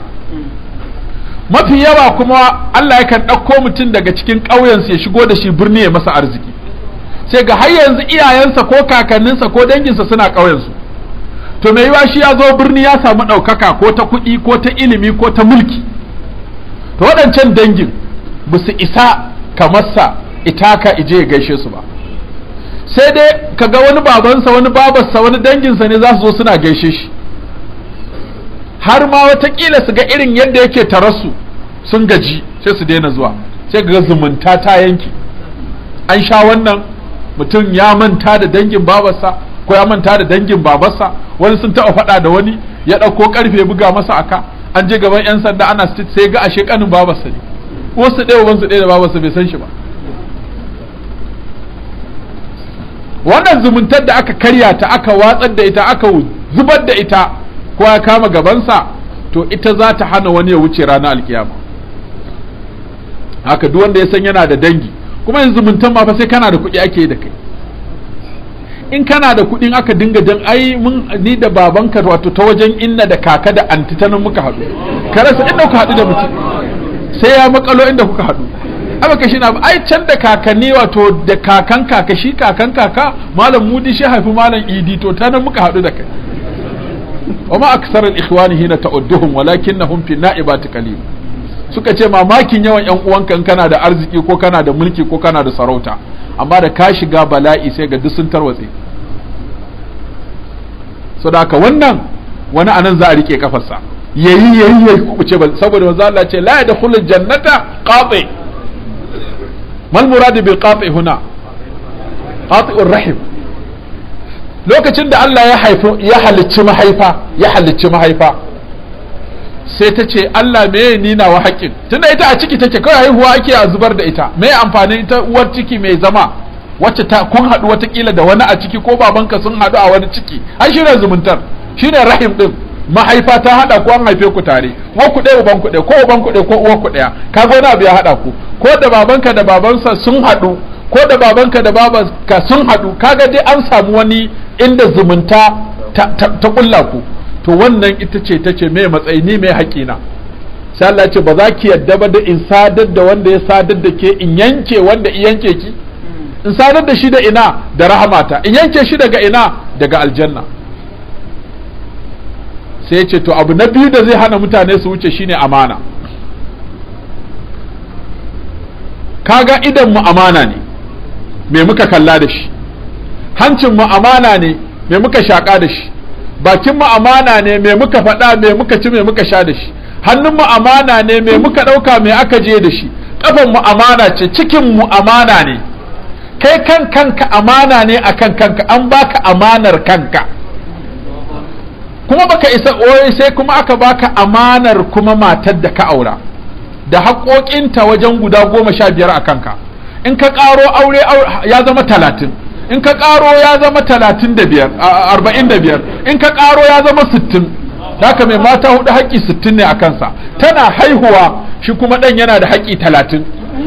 mafi yawa kuma Allah yakan ɗauko mutum daga cikin ƙauyensu ya shigo da shi birni ya masa arziki sai ga har yanzu iyayensa ko kakanninsa ko danginsa suna ƙauyensu to mai yiwa shi ya zo birni ya samu ɗaukaka ko ta kuɗi ko ta ilimi ko ta mulki to waɗancan dangin ba su isa kamarsa itaka ije ya gaishe su ba sai dai kaga wani babansa wani babarsa wani danginsa ne za su zo suna gaishe shi har ma watakila su ga irin yadda yake tarasu sun gaji sai su daina zuwa sai ga zumunta ta yanki an sha wannan mutum ya manta da dangin babarsa ko ya manta da dangin babarsa wani sun taɓa faɗa da wani ya ɗauko ƙarfe buga masa aka an je gaban 'yan sanda ana sai ga ashe ƙanin babarsa ne wasu ɗaya wansu ɗaya da babarsa bai san shi ba wannan zumuntar da aka karya ta aka watsar da ita aka zubar da ita ko ya kama gabansa to ita za ta hana wani ya wuce ranar alkiyama haka duk wanda ya san yana da dangi kuma yanzu zumuntan ma fa sai kana da kuɗi ake da kai in kana da kuɗin aka dinga dan ai mun ni da babanka wato ta wajen inna da kaka da anti ta nan muka haɗu ka rasa inda kuka haɗu da mutum sai ya makalo inda kuka haɗu aka kashi na ai can da kakanni wato da kakan kaka shi kakan kaka malam mudi shi haifi malam idi to ta nan muka haɗu da kai wa ma aksar al-ikhwani hina ta'udduhum walakinnahum fi na'ibati qalil suka ce mamakin yawan yan uwanka in kana da arziki ko kana da mulki ko kana da sarauta amma da ka shiga bala'i sai ga duk sun tarwatse sadaka wannan wani anan za a rike kafarsa yayi yayi yayi kubuce ba saboda manzo Allah ce la yadkhulul jannata qati mal murad bil qati huna qati'ur rahim lokacin da Allah ya haifi ya halicci mahaifa ya halicci mahaifa sai ta ce Allah me ni nawa haƙƙin tunda ita a ciki take kawai haihuwa ake a zubar da ita me amfanin ita uwar ciki mai zama wacce ta kun haɗu watakila da wani a ciki ko babanka sun haɗu a wani ciki ai shine zumuntar shine rahim din mahaifa ta haɗa ko an haife ku tare ko ku ɗaya uban ku ɗaya ko uban ku ɗaya ko uwar ku ɗaya kaga wani abu ya haɗa ku ko da babanka da babansa sun haɗu ko da babanka da babanka sun haɗu kaga dai an samu wani inda zumunta ta, ta, ta kulla ku to wannan ita ce ta ce mai matsayi ni mai haƙina sai Allah ce ba za ki yadda ba da in sadar da wanda ya sadar da ke in yanke wanda in yanke ki in sadar da shi da ina da rahamata in yanke shi daga ina daga aljanna sai ce to abu na biyu da zai hana mutane su wuce shine amana kaga idan mu amana ne me muka kalla da shi hancin mu amana ne me muka shaƙa da shi bakin mu amana ne me muka faɗa me muka ci me muka sha da shi hannun mu amana ne me muka ɗauka me aka je da shi ƙafan mu amana ce cikin mu amana ne kai kan kanka amana ne akan kanka an baka amanar kanka kuma baka isa oyi sai kuma aka baka amanar kuma matar da ka aura da haƙoƙinta wajen guda goma sha biyar a kanka in ka ƙaro aure ya zama talatin in ka ƙaro ya zama talatin da biyar arba'in da biyar in ka ƙaro ya zama sittin haka mai mata hudu haƙƙi sittin ne a kansa tana haihuwa shi kuma ɗan yana da haƙƙi talatin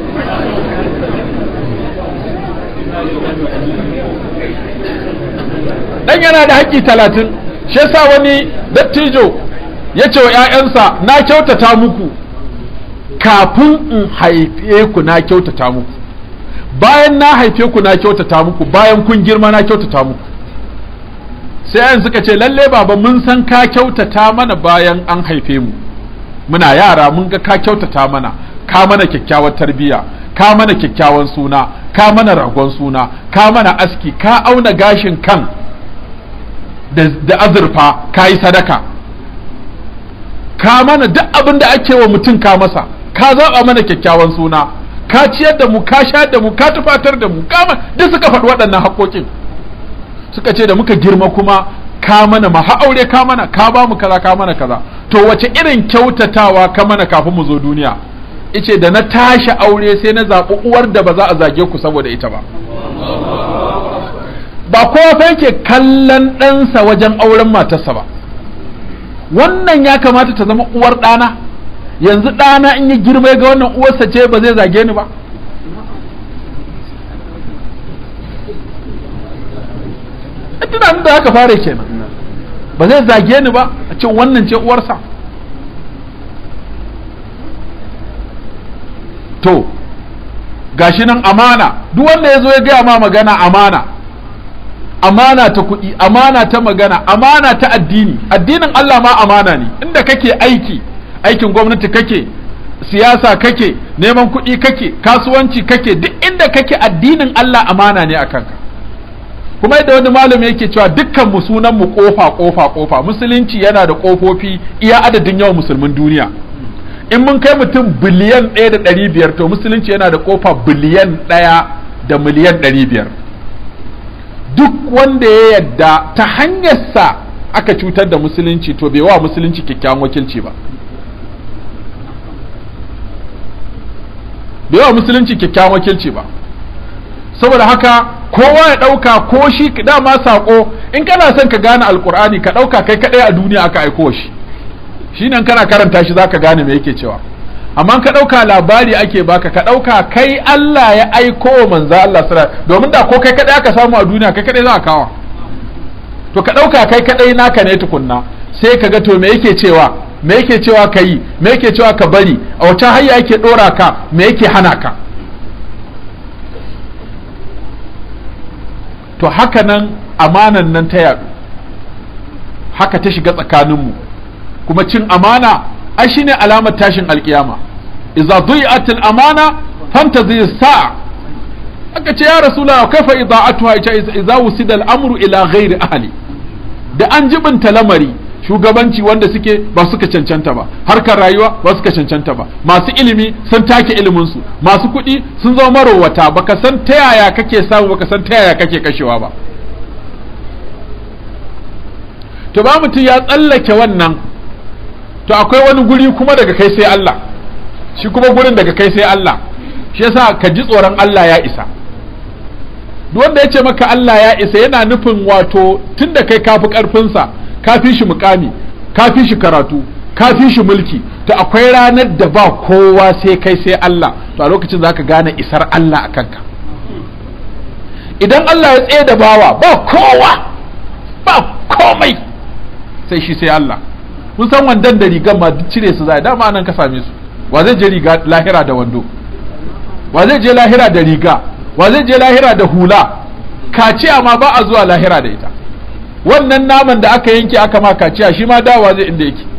ɗan yana da haƙƙi talatin shi yasa wani dattijo ya ce wa 'ya'yansa na kyautata muku kafin in haife ku na kyautata muku bayan na haife ku na kyautata muku bayan kun girma na kyautata muku sai yan suka ce lalle baba mun san ka kyautata mana bayan an haife mu muna yara mun ga ka kyautata mana ka mana kyakkyawar tarbiyya ka mana kyakkyawan suna ka mana ragon suna ka mana aski ka auna gashin kan da azurfa ka yi sadaka ka mana duk abin da ake wa mutum ka masa ka zaɓa mana kyakkyawan suna ka ciyar da mu ka sha da mu ka tufatar da mu kama duk suka faɗi waɗannan haƙoƙin suka ce da muka girma kuma ka mana ma ha aure ka mana ka ba mu kaza ka mana kaza to wace irin kyautatawa ka mana kafin mu zo duniya ice da na tashi aure sai na zaɓi uwar da ba za a zage ku saboda ita ba ba kowa fa yake kallon ɗansa wajen auren matarsa ba wannan ya kamata ta zama uwar ɗana yanzu ɗana in yi girma ga wannan uwarsa ce ba zai zage ni ba tunanin da haka fara kenan ba zai zage ni ba a ce wannan ce uwarsa to gashi nan amana duk wanda ya zo ya gaya ma magana amana amana ta kuɗi amana ta magana amana ta addini addinin Allah ma amana ne inda kake aiki aikin gwamnati kake siyasa kake neman kuɗi kake kasuwanci kake duk inda kake addinin Allah amana ne a kanka kuma yadda wani malami yake cewa dukkan mu sunan mu kofa kofa kofa musulunci yana da kofofi iya adadin yawan musulmin duniya in mun kai mutum biliyan ɗaya da ɗari biyar to musulunci yana da kofa biliyan ɗaya da miliyan ɗari biyar duk wanda ya yadda ta hanyarsa aka cutar da musulunci to bai wa musulunci kyakkyawan wakilci ba bai wa musulunci kyakkyawan wakilci ba saboda haka kowa ya ɗauka ko shi dama saƙo in kana son ka gane alkur'ani ka ɗauka kai kaɗai a duniya aka aiko shi shi nan kana karanta shi zaka gane me yake cewa amma ka ɗauka labari ake baka ka ɗauka kai Allah ya aiko wa manzo Allah sura domin da ko kai kaɗai aka samu a duniya kai kaɗai za a kawa to ka ɗauka kai kaɗai naka ne tukunna sai ka ga to me yake cewa me yake cewa ka yi me yake cewa ka bari a wata hanya yake ɗora ka me yake hana ka to haka nan amanan nan ta yaɗu haka ta shiga tsakaninmu kuma cin amana ai shine alamar tashin alkiyama idza dhi'at al-amana fantazi sa'a aka ce ya rasulullah kaifa ida'atuha idza wusida al-amru ila ghairi ahli da an jibinta lamari shugabanci wanda suke ba suka cancanta ba harkar rayuwa ba suka cancanta ba masu ilimi sun take ilimin su masu kuɗi sun zama marowata baka san ta yaya kake samu baka san ta yaya kake kashewa ba to ba mutum ya tsallake wannan to akwai wani guri kuma daga kai sai Allah shi kuma gurin daga kai sai Allah shi yasa ka ji tsoron Allah ya isa duk wanda ya ce maka Allah ya isa yana nufin wato tunda kai kafi karfinsa kafi shi mukami kafi shi karatu kafi shi mulki to akwai ranar da ba kowa sai kai sai Allah to a lokacin zaka gane isar Allah a kanka idan Allah ya tsaye da bawa ba kowa ba komai sai shi sai Allah kun san wandan da rigan ma duk cire su zai dama nan ka same su wa zai je riga lahira da wando wa zai je lahira da riga wa zai je lahira da hula kaciya ma ba a zuwa lahira da ita wannan naman da aka yanke aka ma kaciya shi ma dawa zai inda yake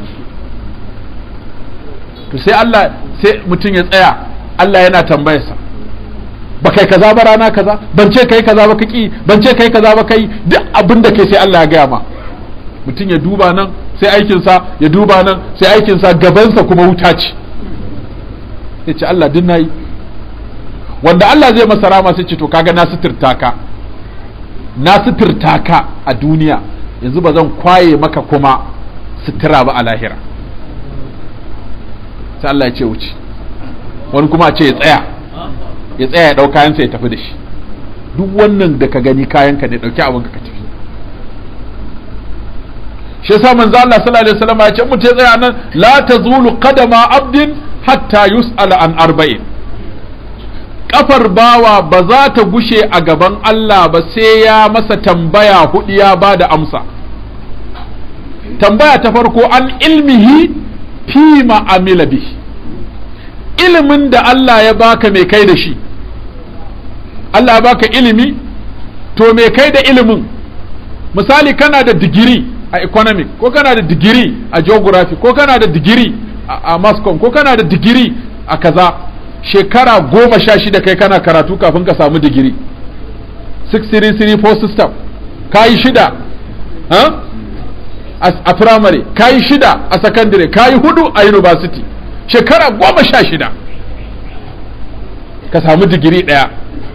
to sai Allah sai mutum ya tsaya Allah yana tambayarsa ba kai kaza ba rana kaza ban ce kai kaza ba kaki ban ce kai kaza ba kai duk abin da kai sai Allah ya gaya ma mutum ya duba nan sai aikinsa ya duba nan sai aikinsa gabansa kuma wuta ce ya ce Allah din nayi wanda Allah zai masa rama sai ce to kaga na suturta ka na suturta ka a duniya yanzu ba zan kwaye maka kuma sutura ba a lahira sai Allah ya ce wuce wani kuma ce ya tsaya ya tsaya ya ɗau kayansa ya tafi da shi duk wannan da ka gani kayanka ne ɗauki abin ka tafi shi yasa manzo Allah sallallahu alaihi wasallam ya ce mutum ya tsaya nan la tazulu qadama abdin hatta yus'ala an arba'in kafar bawa ba za ta gushe a gaban Allah ba sai ya masa tambaya hudu ya ba da amsa tambaya ta farko an ilmihi fi ma'amila bihi ilimin da Allah ya baka mai kai da shi Allah ya baka ilimi to mai kai da ilimin misali kana da digiri a economic ko kana da digiri a geography ko kana da digiri a mascom ko kana da digiri a kaza shekara goma sha shida kai kana karatu kafin ka samu digiri 6334 system ka yi shida a primary ka yi shida a secondary ka yi hudu a university shekara goma sha shida ka samu digiri ɗaya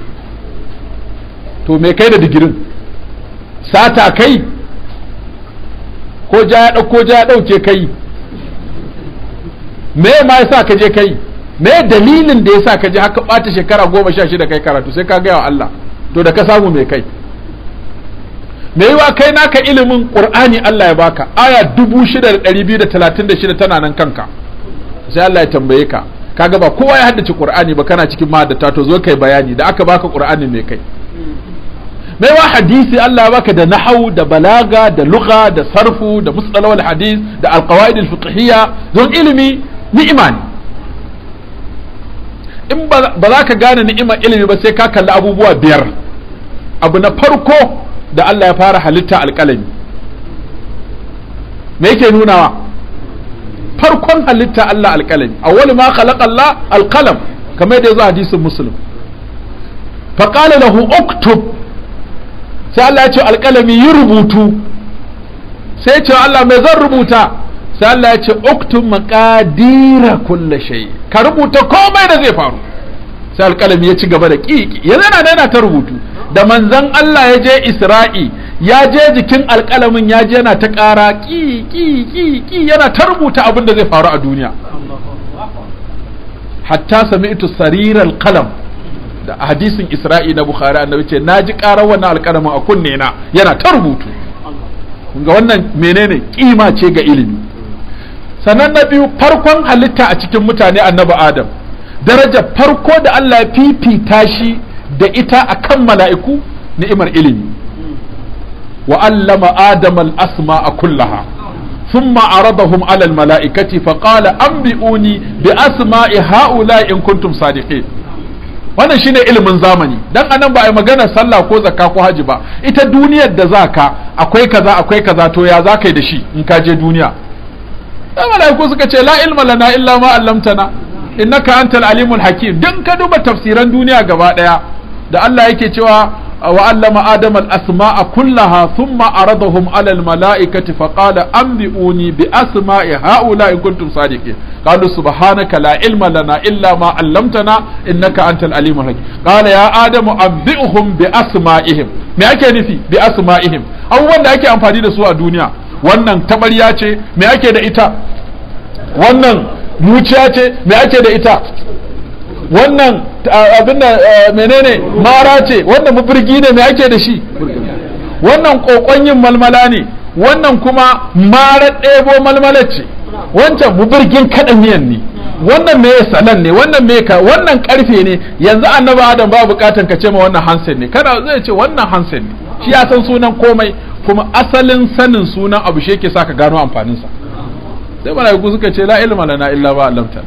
to me kai da digirin sata kai ko ja ya ɗauko ja ya ɗauke kai me ma yasa ka je kai me dalilin da yasa ka je haka ɓata shekara goma sha shida kai karatu sai ka gaya wa Allah to da ka samu me kai me yiwa kai naka ilimin qur'ani Allah ya baka aya dubu shida da ɗari biyu da talatin da shida tana nan kanka sai Allah ya tambaye ka kaga ba kowa ya haddace qur'ani ba kana cikin mahaddata to zo kai bayani da aka baka qur'ani me kai mai wa hadisi Allah ya baka da nahau da balaga da lugha da sarfu da mustalawal hadis da alqawaid alfiqhiyya don ilimi ni'ima ne in ba za ka gane ni'imar ilimi ba sai ka kalli abubuwa biyar abu na farko da Allah ya fara halitta alƙalami me yake nunawa farkon halitta Allah alƙalami awwal ma khalaqa Allah alqalam kamar yadda yazo hadisin muslim fa qala lahu uktub sai Allah ya ce alƙalami yi rubutu sai ya ce Allah mai zan rubuta sai Allah ya ce uktub maqadira kulli shay ka rubuta komai da zai faru sai alƙalami ya ci gaba da ƙiƙi yanzu yana yana ta rubutu da manzon Allah ya je Isra'i ya je jikin alƙalamin ya je yana ta ƙara ƙi ƙi ƙi ƙi yana ta rubuta abin da zai faru a duniya hatta sami'tu sariral qalam da hadisin Isra'i na Bukhari annabi ce naji ƙarar wannan alƙalamin a kunne na yana ta rubutu ga wannan menene kima ce ga ilimi sannan na biyu farkon halitta a cikin mutane annabi Adam darajar farko da Allah ya fifita shi da ita akan mala'iku ni'imar ilimi wa allama adam al-asma kullaha thumma aradahum ala al-mala'ikati fa qala anbi'uni bi asma'i ha'ula'i in kuntum sadiqin wannan shine ilimin zamani dan anan ba a yi magana sallah ko zakka ko haji ba ita duniyar da zaka akwai kaza akwai kaza to ya zaka yi da shi in ka je duniya da malaiku suka ce la ilma lana illa ma allamtana innaka antal alimul hakim dan ka duba tafsiran duniya gaba daya da Allah yake cewa wa allama adam al asma'a kullaha thumma aradahum ala al mala'ikati fa qala anbi'uni bi asma'i haula in kuntum sadiqin qalu subhanaka la ilma lana illa ma 'allamtana innaka antal alimul hakim qala ya adam anbi'uhum bi asma'ihim me ake nufi bi asma'ihim abubuwan da ake amfani da su a duniya wannan tabarya ce me ake da ita wannan muciya ce me ake da ita wannan abin da menene mara ce wannan mafirgi ne me ake da shi wannan kokon yin malmala ne wannan kuma mara ɗebo malmala ce wancan mafirgin kaɗa miyan ne wannan me salan ne wannan me ka wannan karfe ne yanzu annabi adam ba bukatan ka ce ma wannan hansen ne kada zai ce wannan hansen ne shi ya san sunan komai kuma asalin sanin sunan abu shi yake sa ka gano amfaninsa sai malaiku suka ce la ilma lana illa ba allamta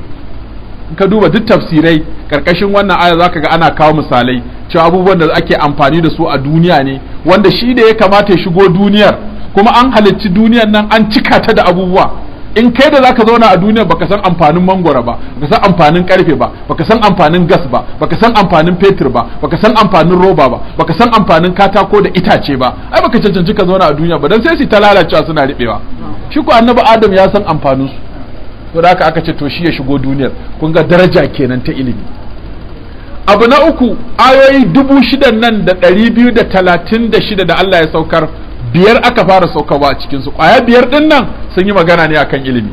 ka duba duk tafsirai karkashin wannan aya zaka ga ana kawo misalai cewa abubuwan da ake amfani da su a duniya ne wanda shi da ya kamata ya shigo duniyar kuma an halicci duniyar nan an cika ta da abubuwa in kai da zaka zauna a duniya baka san amfanin mangwara ba baka san amfanin karfe ba baka san amfanin gas ba baka san amfanin fetur ba baka san amfanin roba ba baka san amfanin katako da itace ba ai baka cancanci ka zauna a duniya ba dan sai su ta lalacewa suna ribewa shi ko annabi adam ya san amfanin su to da haka aka ce to shi ya shigo duniyar kun ga daraja kenan ta ilimi abu na uku ayoyi dubu shidan nan da ɗari biyu da talatin da shida da Allah ya saukar biyar aka fara saukarwa a cikinsu ƙwaya biyar ɗin nan sun yi magana ne akan ilimi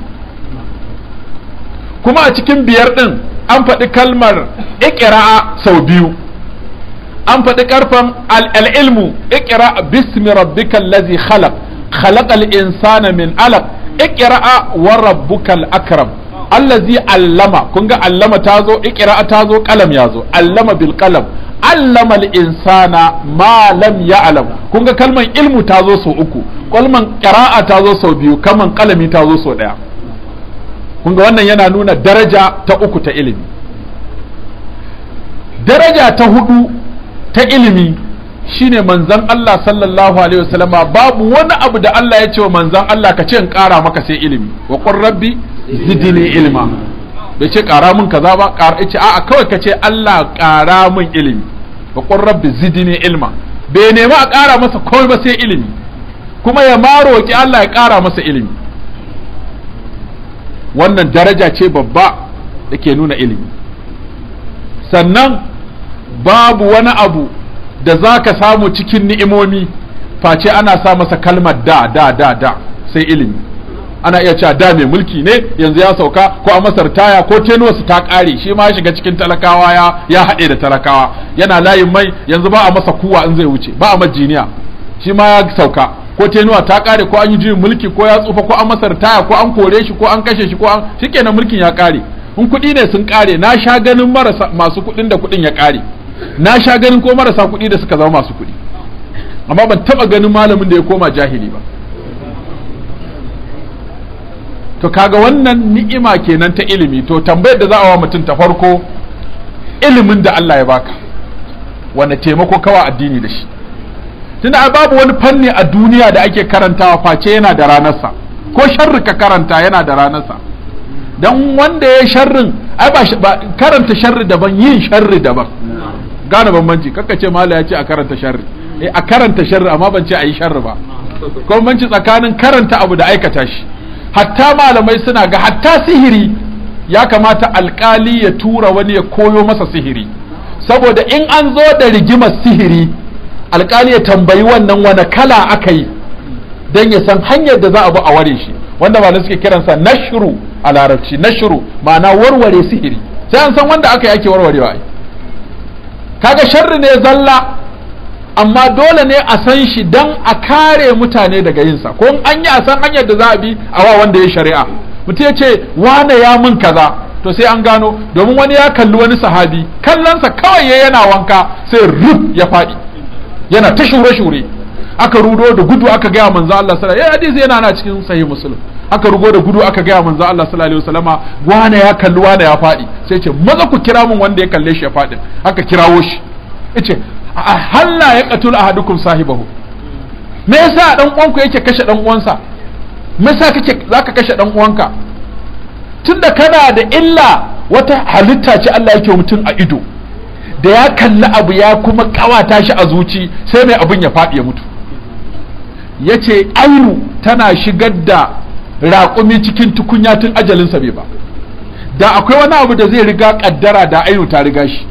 kuma a cikin biyar ɗin an faɗi kalmar ikira'a sau biyu an faɗi ƙarfan al'ilmu ikira bismi rabbikal lazi khalaq khalaqal insana min alaq ikira'a wa rabbukal akram allazi allama kun ga allama ta zo ikira'a ta zo kalam ya zo allama bil qalam allama al insana ma lam ya'lam kun ga kalman ilmu ta zo sau uku kalman qira'a ta zo sau biyu kalman kalami ta zo sau daya kun ga wannan yana nuna daraja ta uku ta ilimi daraja ta hudu ta ilimi shine manzon Allah sallallahu alaihi wasallama babu wani abu da Allah ya ce wa manzon Allah ka ce in kara maka sai ilimi wa qur rabbi zidni ilma bai ce kara min kaza ba kara ce a'a kawai ka ce Allah kara min ilimi wa qur rabbi zidni ilma bai nemi a kara masa komai ba sai ilimi kuma ya ma roki Allah ya kara masa ilimi wannan daraja ce babba da ke nuna ilimi sannan babu wani abu da za ka samu cikin ni'imomi face ana sa masa kalmar da da da da sai ilimi ana iya cewa da mai mulki ne yanzu ya sauka ko a masar taya ko tenuwarsu ta ƙare shi ma shiga cikin talakawa ya ya haɗe da talakawa yana layin mai yanzu ba a masa kuwa in zai wuce ba a majiniya shi ma ya sauka ko tenuwa ta ƙare ko an yi juyin mulki ko ya tsufa ko an masar taya ko an kore shi ko an kashe shi ko an shikenan mulkin ya ƙare in kuɗi ne sun ƙare na sha ganin marasa masu kuɗin da kuɗin ya ƙare na sha ganin ko marasa kuɗi da suka zama masu kuɗi amma ban taɓa ganin malamin da ya koma jahili ba to kaga wannan ni'ima kenan ta ilimi to tambayar da za a wa mutum ta farko ilimin da Allah ya baka wanda taimako kawa addini da shi tunda babu wani fanni a duniya da ake karantawa face yana da ranarsa ko sharri ka karanta yana da ranarsa dan wanda ya sharrin ai ba karanta sharri daban yin sharri daban gane bambanci kaka ce mala ya ce a karanta sharri eh a karanta sharri amma ban ce a yi sharri ba ko bambanci tsakanin karanta abu da aikata shi hatta malamai suna ga hatta sihiri ya kamata alkali ya tura wani ya koyo masa sihiri saboda in an zo da rigimar sihiri alkali ya tambayi wannan wani kala aka yi don ya san hanyar da za a bi a ware shi wanda ba suke kiransa nashru a larabci nashru ma'ana warware sihiri sai an san wanda aka yi ake warwarewa ai kaga sharri ne zalla amma dole ne a san shi dan a kare mutane daga yinsa ko an yi a san hanyar da za a bi a wa wanda ya shari'a mutum ya ce wane ya mun kaza to sai an gano domin wani ya kalli wani sahabi kallonsa kawai ya yana wanka sai ruf ya faɗi yana ta shure-shure aka rudo da gudu aka gaya manzo Allah sallallahu alaihi wasallam hadisi yana na cikin sahih muslim aka rugo da gudu aka gaya manzo Allah sallallahu alaihi wasallama wane ya kalli wane ya faɗi sai ce maza ku kira mun wanda ya kalle shi ya faɗi aka kirawo shi yace halla ya qatul ahadukum sahibahu me yasa dan uwanku yake kashe dan uwansa me yasa kake zaka kashe dan uwanka tunda kana da illa wata halitta ce Allah yake mutum a ido da ya kalli abu ya kuma kawata shi a zuci sai mai abin ya faɗi ya mutu ya ce ainu tana shigar da raƙumi cikin tukunya tun ajalinsa bai ba da akwai wani abu da zai riga ƙaddara da ainu ta riga shi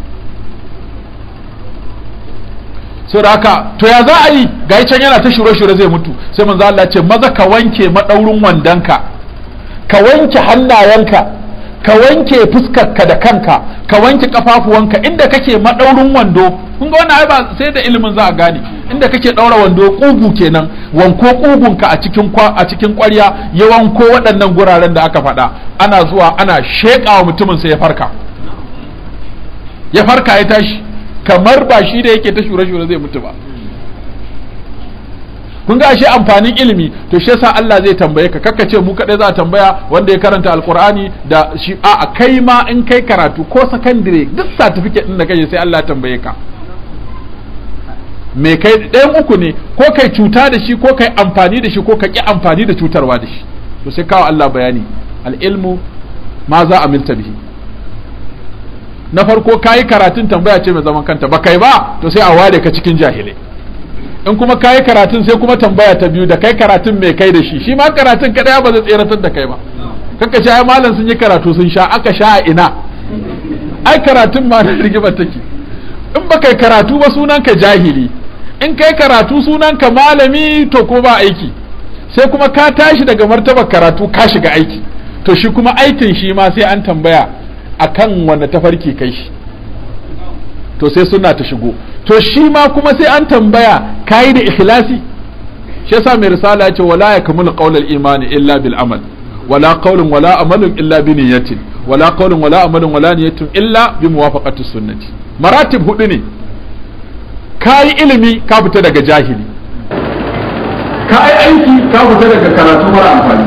so da haka to ya za a yi ga can yana ta shure-shure zai mutu sai manzo Allah ce maza ka wanke madaurin wandonka ka wanke hannayenka ka wanke fuskarka da kanka ka wanke kafafuwanka inda kake madaurin wando kun ga wannan ai ba sai da ilimin za a gane inda kake daura wando kugu kenan wanko kugunka a cikin a cikin ƙwarya ya wanko waɗannan guraren da aka faɗa ana zuwa ana sheƙawa mutumin sai ya farka ya farka ya tashi kamar ba shi da yake ta shure-shure zai mutu ba kun ga ashe amfanin ilimi to shi yasa Allah zai tambaye ka kakka ce mu kadai za a tambaya wanda ya karanta alqur'ani da shi a kai ma in kai karatu ko sakandire duk certificate din da kai sai Allah ya tambaye ka me kai ɗayan uku ne ko kai cuta da shi ko kai amfani da shi ko ka ki amfani da cutarwa da shi to sai kawo Allah bayani al ilmu ma za a milta bihi na farko kayi karatun tambaya ce mai zaman kanta ba kai ba to sai a ware ka cikin jahilai in kuma kayi karatun sai kuma tambaya ta biyu da kai karatun mai kai da shi shi ma karatun kadai ba zai tseratar da kai ba kanka sha ai malam sun yi karatu sun sha aka sha a ina ai karatun ma na rigima take in ba kai karatu ba sunan ka jahili in kai karatu sunan ka malami to ko ba aiki sai kuma ka tashi daga martabar karatu ka shiga aiki to shi kuma aikin shi ma sai an tambaya akan wanda tafarki kai shi to sai suna ta shigo to shi ma kuma sai an tambaya kayi da ikhlasi shi yasa mai risala ya ce wala yakmul qaulul imani illa bil amal wala qaulun wala amalun illa bi niyyatin wala qaulun wala amalun wala niyyatin illa bi muwafaqati sunnati maratib hudu ne kayi ilimi ka fita daga jahili kayi aiki ka fita daga karatu mara amfani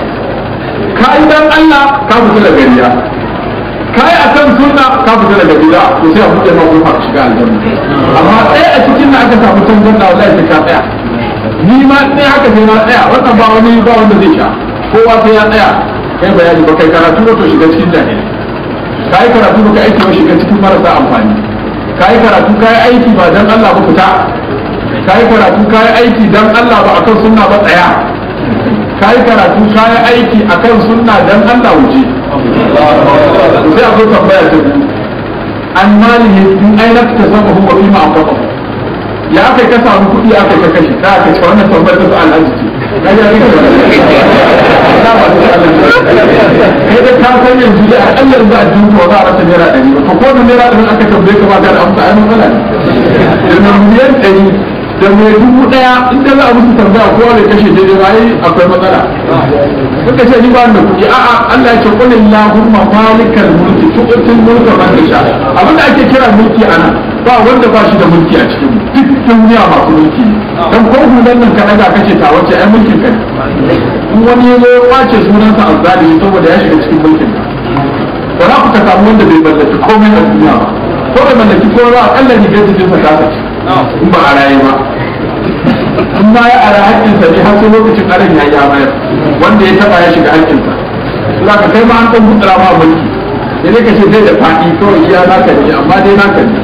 kayi dan Allah ka fita daga riya kai a kan sunna ka fita daga bid'a to sai a buɗe ma kofa ka shiga aljanna amma ɗaya a cikin na aka samu tangarda wallahi sai ka tsaya ni ma sai haka sai na tsaya wannan ba wani ba wanda zai sha kowa sai ya tsaya kai bayani ba kai karatu ba to shiga cikin jahili kai karatu ba kai aiki ba shiga cikin marasa amfani kai karatu kai aiki ba dan Allah ba fita kai karatu kai aiki dan Allah ba akan sunna ba tsaya kai karatu kai aiki akan sunna dan Allah wuce sai a zo tambaya ta biyu an malihi in aina ta saba huwa fi ma amfaka ya aka ka samu kuɗi aka ka kashe da aka ce wannan tambayar ta su'al arziki kai ya rika da ba ta kai da ka san yanzu da akalla yanzu a jinka wa za a rasa naira ɗari ba to ko da naira ɗari aka tambaye ka ba ka da amsa ai matsala ne da miliyan ɗari da mai dubu ɗaya in da za a musu tambaya kowa bai kashe daidai ba ai akwai matsala suka ce ni ba da kuɗi a'a Allah ya ce qul illahumma malikal mulki tu'til mulka man tasha abin da ake kira mulki ana ba wanda ba shi da mulki a cikin duk duniya masu mulki dan ko hulan nan ka daga kace ta wace ai mulkin ka in wani ya zo ya kwace sunansa azzalimi saboda ya shiga cikin mulkin ka ba za ku ka samu wanda bai mallaki komai a duniya ba ko da mallaki ko ba akalla ni gaji jinsa ta sace in ba a raye ba in ma ya ara haƙƙinsa ne har sai lokacin aran ya ya bayar wanda ya taba ya shiga haƙƙinsa za ka kai ma an ɗan gutsura ma mulki sai dai ka ce zai da faɗi kawai iya naka ne amma dai naka ne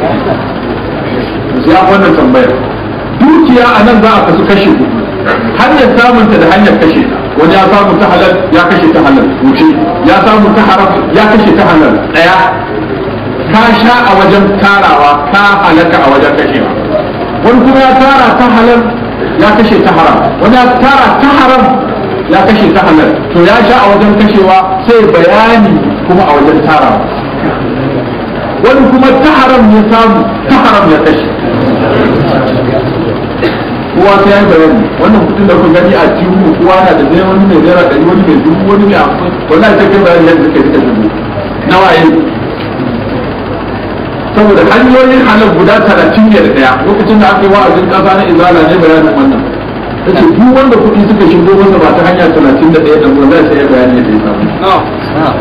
sai an wannan tambayar dukiya a nan za a kasu kashe hudu hanyar samunta da hanyar kashe ta wani ya samu ta halal ya kashe ta halal wuce ya samu ta haram ya kashe ta halal ɗaya ka sha a wajen tarawa ka halaka a wajen kashewa wani kuma ya tara ta halal ya kashe ta haram wani ya tara ta haram ya kashe ta halal to ya sha a wajen kashewa sai bayani kuma a wajen tarawa wani kuma ta haram ya samu ta haram ya kashe kowa sai ya yi bayani wannan kudin da kun gani a jihu kowa na da zai wani mai naira ɗari wani mai dubu wani mai hamsin wallahi sai kai bayani yadda suka suka dubu nawa yin saboda hanyoyin halal guda talatin ne da ɗaya lokacin da aka yi wa'azin ƙasa na izala ne bayanin wannan ta ce duk wanda kuɗi suka shigo masa ba ta hanya talatin da ɗaya ɗan wanda sai ya bayani yadda ya samu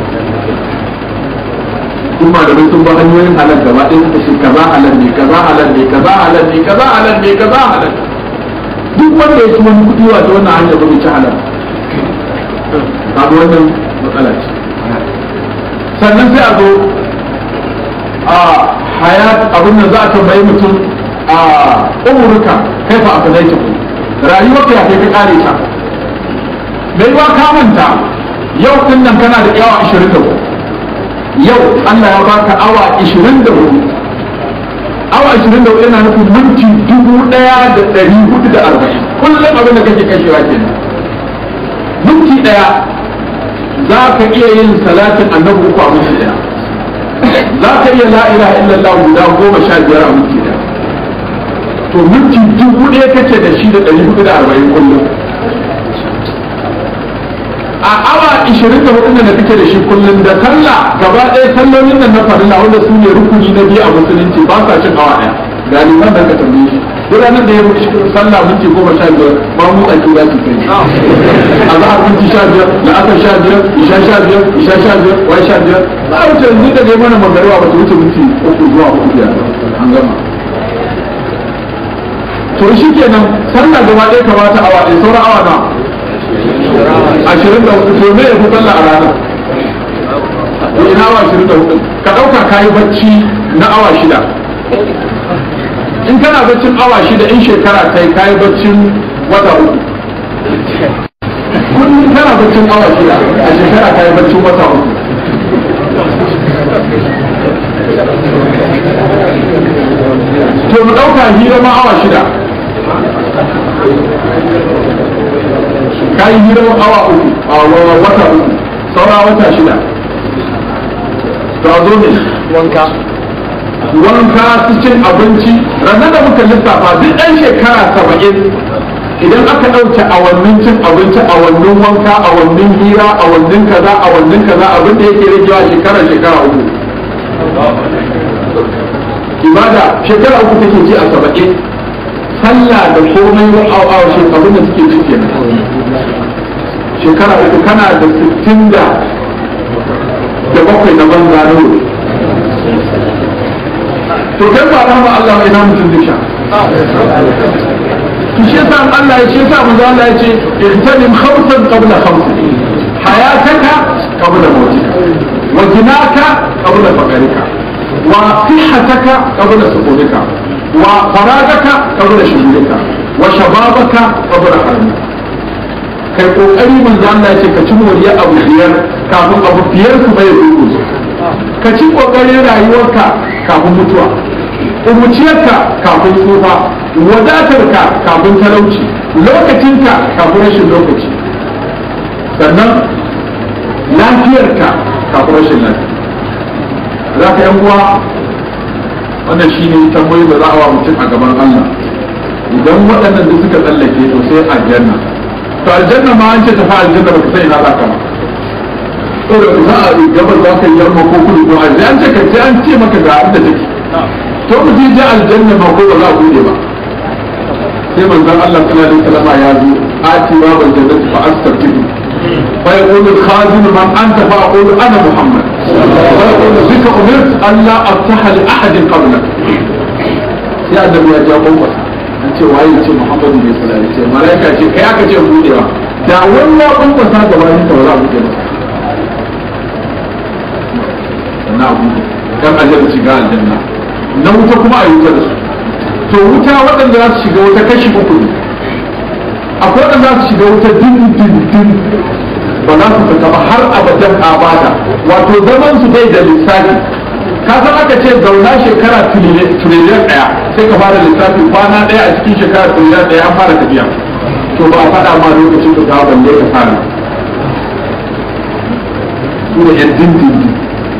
kuma malamai sun ba hanyoyin halal gaba ɗaya suka ce kaza halal ne kaza halal ne kaza halal ne kaza halal ne kaza halal duk wanda ya ci wani kuɗi wata wannan hanyar ba ci halal kaga wannan matsala ce sannan sai a zo a hayat abin da za a tambayi mutum a umurka kai fa aka daita ku rayuwar ka ya kai ka kare ta mai wa ka manta yau din nan kana da yawa 24 yau Allah ya baka awa 24 awa 24 yana nufin minti dubu ɗaya da ɗari hudu da arba'in kullum abin da kake kashewa kenan minti ɗaya za ka iya yin salatin annabi uku a minti ɗaya za ka iya la ilaha illallah guda goma sha biyar a minti ɗaya to minti dubu ɗaya kake da shi da ɗari hudu da arba'in kullum a awa ishirin da hudu da kake da shi kullum da sallah gaba ɗaya sallolin nan na farilla wanda su ne rukuni na biyu a musulunci ba sa cin awa ɗaya galiban da ka tambaye shi gudanar da ya wuce sallah minti goma sha biyar ba mu tsaki za su kai a za a minti sha biyar da aka sha biyar isha sha biyar isha sha biyar wai sha biyar za a wuce yanzu da mana magariwa ba ta wuce minti uku zuwa uku biyar an gama to shi kenan sallah gaba ɗaya kamata awa ɗaya sauran awa na ashirin da hudu to me ya fi sallah a rana ina awa ashirin da hudu ka ɗauka ka yi bacci na awa shida in kana baccin awa shida in shekara kai ka yi baccin wata uku kullum kana baccin awa shida a shekara ka yi baccin wata uku to mu ɗauka hira ma awa shida ka yi hira awa uku a wata uku saura wata shida to a zo ne wanka wanka su cin abinci ranar da muka lissafa duk ɗan shekara saba'in idan aka ɗauke awannin cin abinci awannin wanka awannin hira awannin kaza awannin kaza abin da yake ragewa shekara shekara uku ibada shekara uku take ji a saba'in sallah da komai wa awa shekarun da suke cike shekara uku kana da sittin da da bakwai na banza na to kai ba rahama Allah mai na mutum zai sha to shi yasa Allah ya ce yasa manzo Allah ya ce ihtanim khamsan qabla khamsin hayataka qabla mautika wa jinaka qabla faqrika wa sihhataka qabla suqulika wa faragaka qabla shughulika wa shababaka qabla haramika kai kokari manzo Allah ya ce ka ci moriya abu biyar kafin abu biyar su bai rubuce ka ci kokarin rayuwarka kafin mutuwa umuciyarka kafin tsufa wadatarka kafin talauci lokacinka kafin rashin lokaci sannan lafiyarka kafin rashin lafiya za ka yan uwa wannan shi ne tambayi da za a wa mutum a gaban Allah idan waɗannan da suka tsallake to sai aljanna to aljanna ma an ce tafi aljanna ba ka sai ina za ka ba saboda za a gabar za ka yi yamma ko kudu ko arziki an ce ka sai an ce maka ga inda take to mu je ji aljanna ba ko ba za a bude ba sai manzon Allah sallallahu alaihi wasallam ya zo ati wa bal jannati fa astaghfiru fa yaqulu al-khazin man anta fa aqulu ana muhammad بك أمرت أن لا أفتح لأحد قبلك يا النبي يا جابوا an ce waye ce Muhammadu ne sallallahu alaihi wasallam malaika ce kai aka ce budewa da wannan kun fasa gabanin ta wala buɗe masa na buɗe dan aljanna shiga aljanna na wuta kuma a wuta da su to wuta waɗanda za su shiga wuta kashi uku ne akwai waɗanda za su shiga wuta din din din ba za su fita ba har abadan abada wato zaman su dai da lissafi ka san aka ce zauna shekara tiriliyan ɗaya sai ka fara lissafi kwana ɗaya a cikin shekara tiriliyan ɗaya an fara tafiya to ba a faɗa ma lokacin da za balle ka fara su da yan dindindin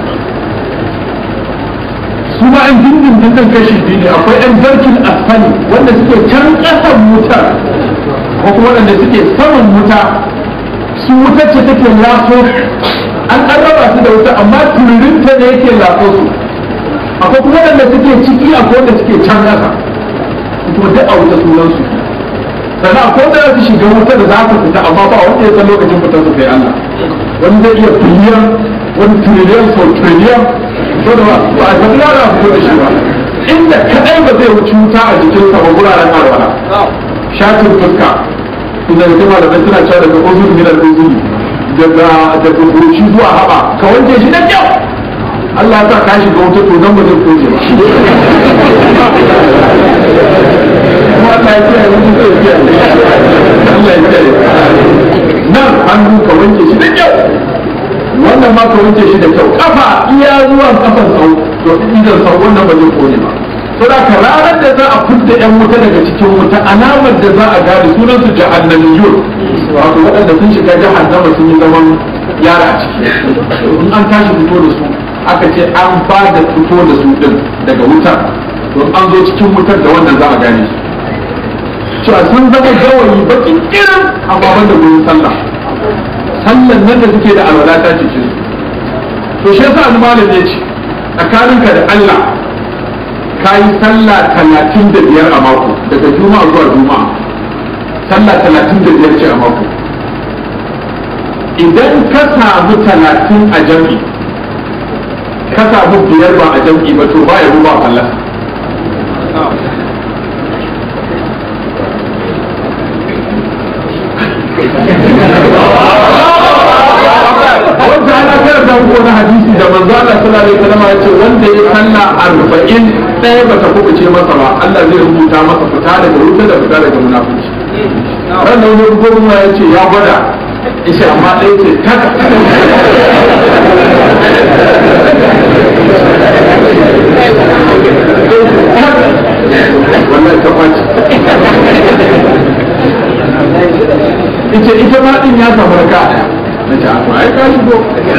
su ma yan dindindin kan kashi biyu ne akwai yan zarkin asfali wanda suke can ƙasan wutar ko kuma waɗanda suke saman wuta su wutar ce take laso an an raba su da wuta amma tururinta ne yake laso su akwai kuma waɗanda suke ciki akwai wanda suke can ƙasa kuma duk a wuta sunan su sannan akwai wanda za su shiga wuta da za su fita amma ba wanda ya san lokacin fitar su kai Allah wani zai iya biliyan wani trillion so trillion so da ba a san lara fito da shi ba inda kadai ba zai wuce wuta a jikinsa ba guraren arwala shatin fuska inda da kuma da suna cewa daga uzuri min al-uzuri daga daga goshi zuwa haɓa ka wanke shi da kyau Allah ya sa ka shiga wuta to nan ba zai koje ba kuma Allah ya kiyaye mutum zai kiyaye Allah ya kiyaye nan hannu ka wanke shi da kyau wannan ma ka wanke shi da kyau kafa iya zuwa kafan sau to idan sau wannan ba zai kone ba to da ka ranar da za a fidda yan wuta daga cikin wuta alamar da za a gane sunan su jahannamiyun wato waɗanda sun shiga jahannama sun yi zaman yara a ciki in an tashi fito da su aka ce an ba da fito da su din daga wutar to an zo cikin wutar da wannan za a gane su cewa sun zama gawayi bakin irin amma banda gurin sallah sallan nan da suke da alwala ta cikin su to shi yasa malam ya ce tsakaninka da Allah ka yi sallah talatin da biyar a mako daga juma'a zuwa juma'a sallah talatin da biyar ce a mako idan ka samu talatin a jam'i ka samu biyar ba a jam'i ba to ba ya ba fallasa wanda ana karanta muku na hadisi da manzo Allah sallallahu alaihi wasallam ya ce wanda ya salla arba'in ɗaya bata kubuce masa ba Allah zai rubuta masa fita daga wuta da fita daga munafici ran da wani gwamna ya ce ya gwada ishe amma ɗaya ce taka wannan ta kwaci ita ita ma din ya samu raka na ce a ai ka shigo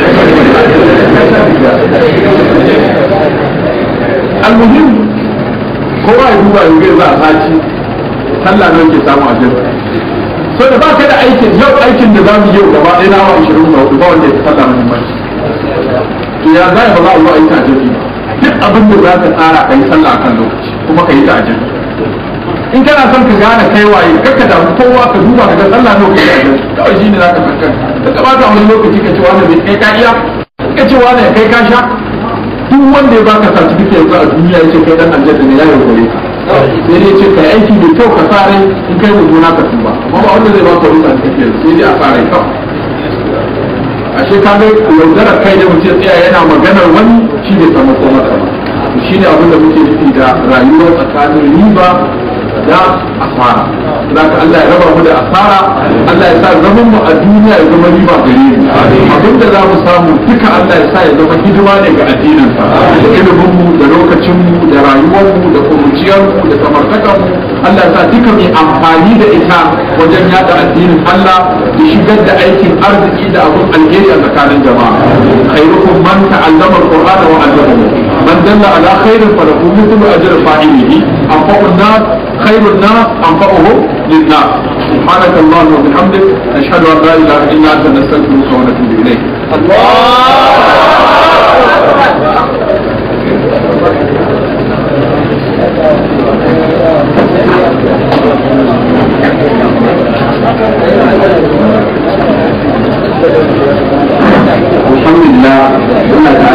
almuhim kowa ya duba yau za a saci sallah nan ke samu a jirka so da baka da aikin yau aikin da za mu yau gaba ɗaya na wa 24 ba wanda ya fi sallah muhimmanci to ya za ba za a zo a yi ta jirgi duk abin da za ka tsara ka yi sallah akan lokaci kuma ka yi ta jirgi in kana son ka gane kai waye kakka da kowa ka duba ka ga sallah nawa kai da kawai shine zaka san kanka ka bata wani lokaci ka ce wani bai kai ka iya ka ce wani kai ka sha duk wanda ya baka certificate yanzu a duniya yace kai dan aljanna ne ya yi gore ka sai dai ce kai aiki da kyau ka sare in kai mutum ka tuba amma ba wanda zai baka wani certificate sai dai a sare kawai ashe ka ga yaudarar kai da mutum tsaya yana maganar wani shi ne sama ko mata ba shi ne abin da muke nufi da rayuwar tsakanin riba da asara za ka Allah ya raba mu da asara Allah ya sa zaman mu a duniya ya zama riba gare mu abin da za mu samu duka Allah ya sa ya zama hidima ne ga addinin sa da ilimin mu da lokacin mu da rayuwar mu da kuruciyar mu da samartakar mu Allah ya sa duka mai amfani da ita wajen yada addinin Allah da shigar da aikin arziki da abin alheri a tsakanin jama'a khairukum man ta'allama al-qur'ana wa 'allamahu man dalla ala khairin falahu mithlu ajri fa'ilihi anfa'u an-nas خير الناس أنفعهم للناس سبحانك اللهم وبحمدك نشهد أن لا إله إلا أنت نستغفرك ونتوب إليك الحمد لله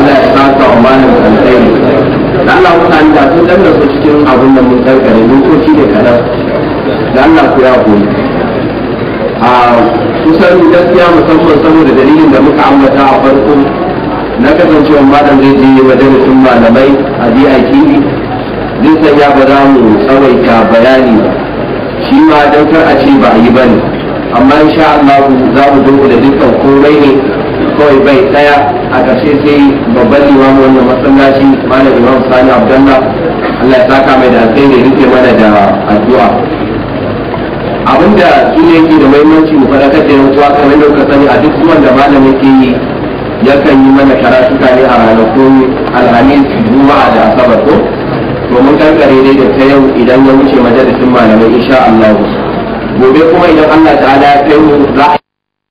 kusan gaskiya musamman saboda dalilin da muka ambata a farko na kasancewa malam zai je majalisun malamai a DITV zai sanya ba za mu tsawaita bayani ba shi ma don kar a ce ba a yi ba ne amma insha Allah za mu dunkule dukkan komai ne kawai bai tsaya a ƙarshe sai babban limamu wannan masallaci malam imam sani abdullah Allah ya saka mai da alkhairi rufe mana da addu'a abinda su ne yake da muhimmanci mu faɗakar da yan uwa kamar da kuka sani a duk zuwan da malam yake yi yakan yi mana karatuka ne a ranakun alhamis juma'a da asabar ko to mun kankare dai da ta yau idan ya wuce majalisin malamai insha Allah gobe kuma idan Allah ta'ala ya kai mu za a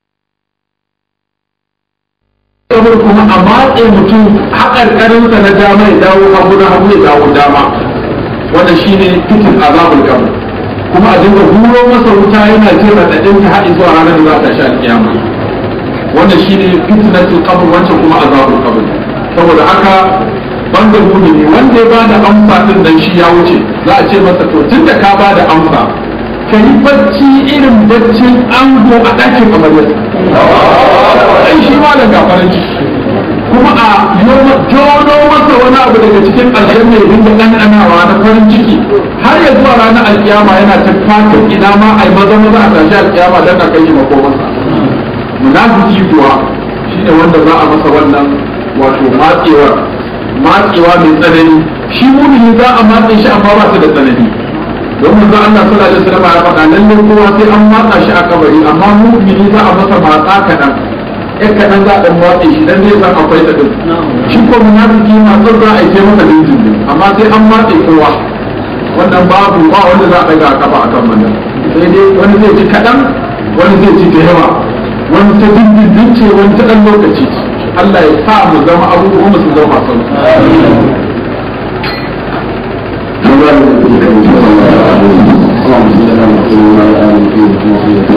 saboda kuma a matse mutum haƙarƙarinsa na dama ya dawo hagu na hagu ya dawo dama wanda shine fitin azabul kabr kuma a dinga huro masa wuta yana jin raɗaɗin ta haɗi zuwa ranar da za ta sha kiyama wannan shine fitnatul qabr wancan kuma azabul qabr saboda haka banda mumini wanda ya bada amsa din nan shi ya wuce za a ce masa to tunda ka bada amsa ka yi bacci irin baccin ango a ɗakin amaryarsa ai shi ma da gafarin kuma a jono masa wani abu daga cikin aljanna ya dinga ɗanɗanawa na farin ciki har ya zuwa ranar alkiyama yana ta fatan ina ma ai maza maza a tashi alkiyama don a kai shi makomansa munafiki kuwa shine wanda za a masa wannan wato matsewar matsewa mai tsanani shi mumini za a matse shi amma ba su da tsanani don manzo Allah sallallahu alaihi wasallam ya faɗa lalle kowa sai an matsa shi a kabari amma mumini za a masa matsa kaɗan ɗan kaɗan za a ɗan matse shi dan zai san akwai da ɗin shi ko munafiki matsar za a yi masa dindin amma sai an matse kowa wannan babu ba wanda za a ɗaga a kafa akan wannan sai dai wani zai ci kaɗan wani zai ci da yawa wani ta dindindin ce wani ta ɗan lokaci Allah ya sa mu zama abubuwan mu su zama masu اللهم صل على محمد وعلى اله وصحبه وسلم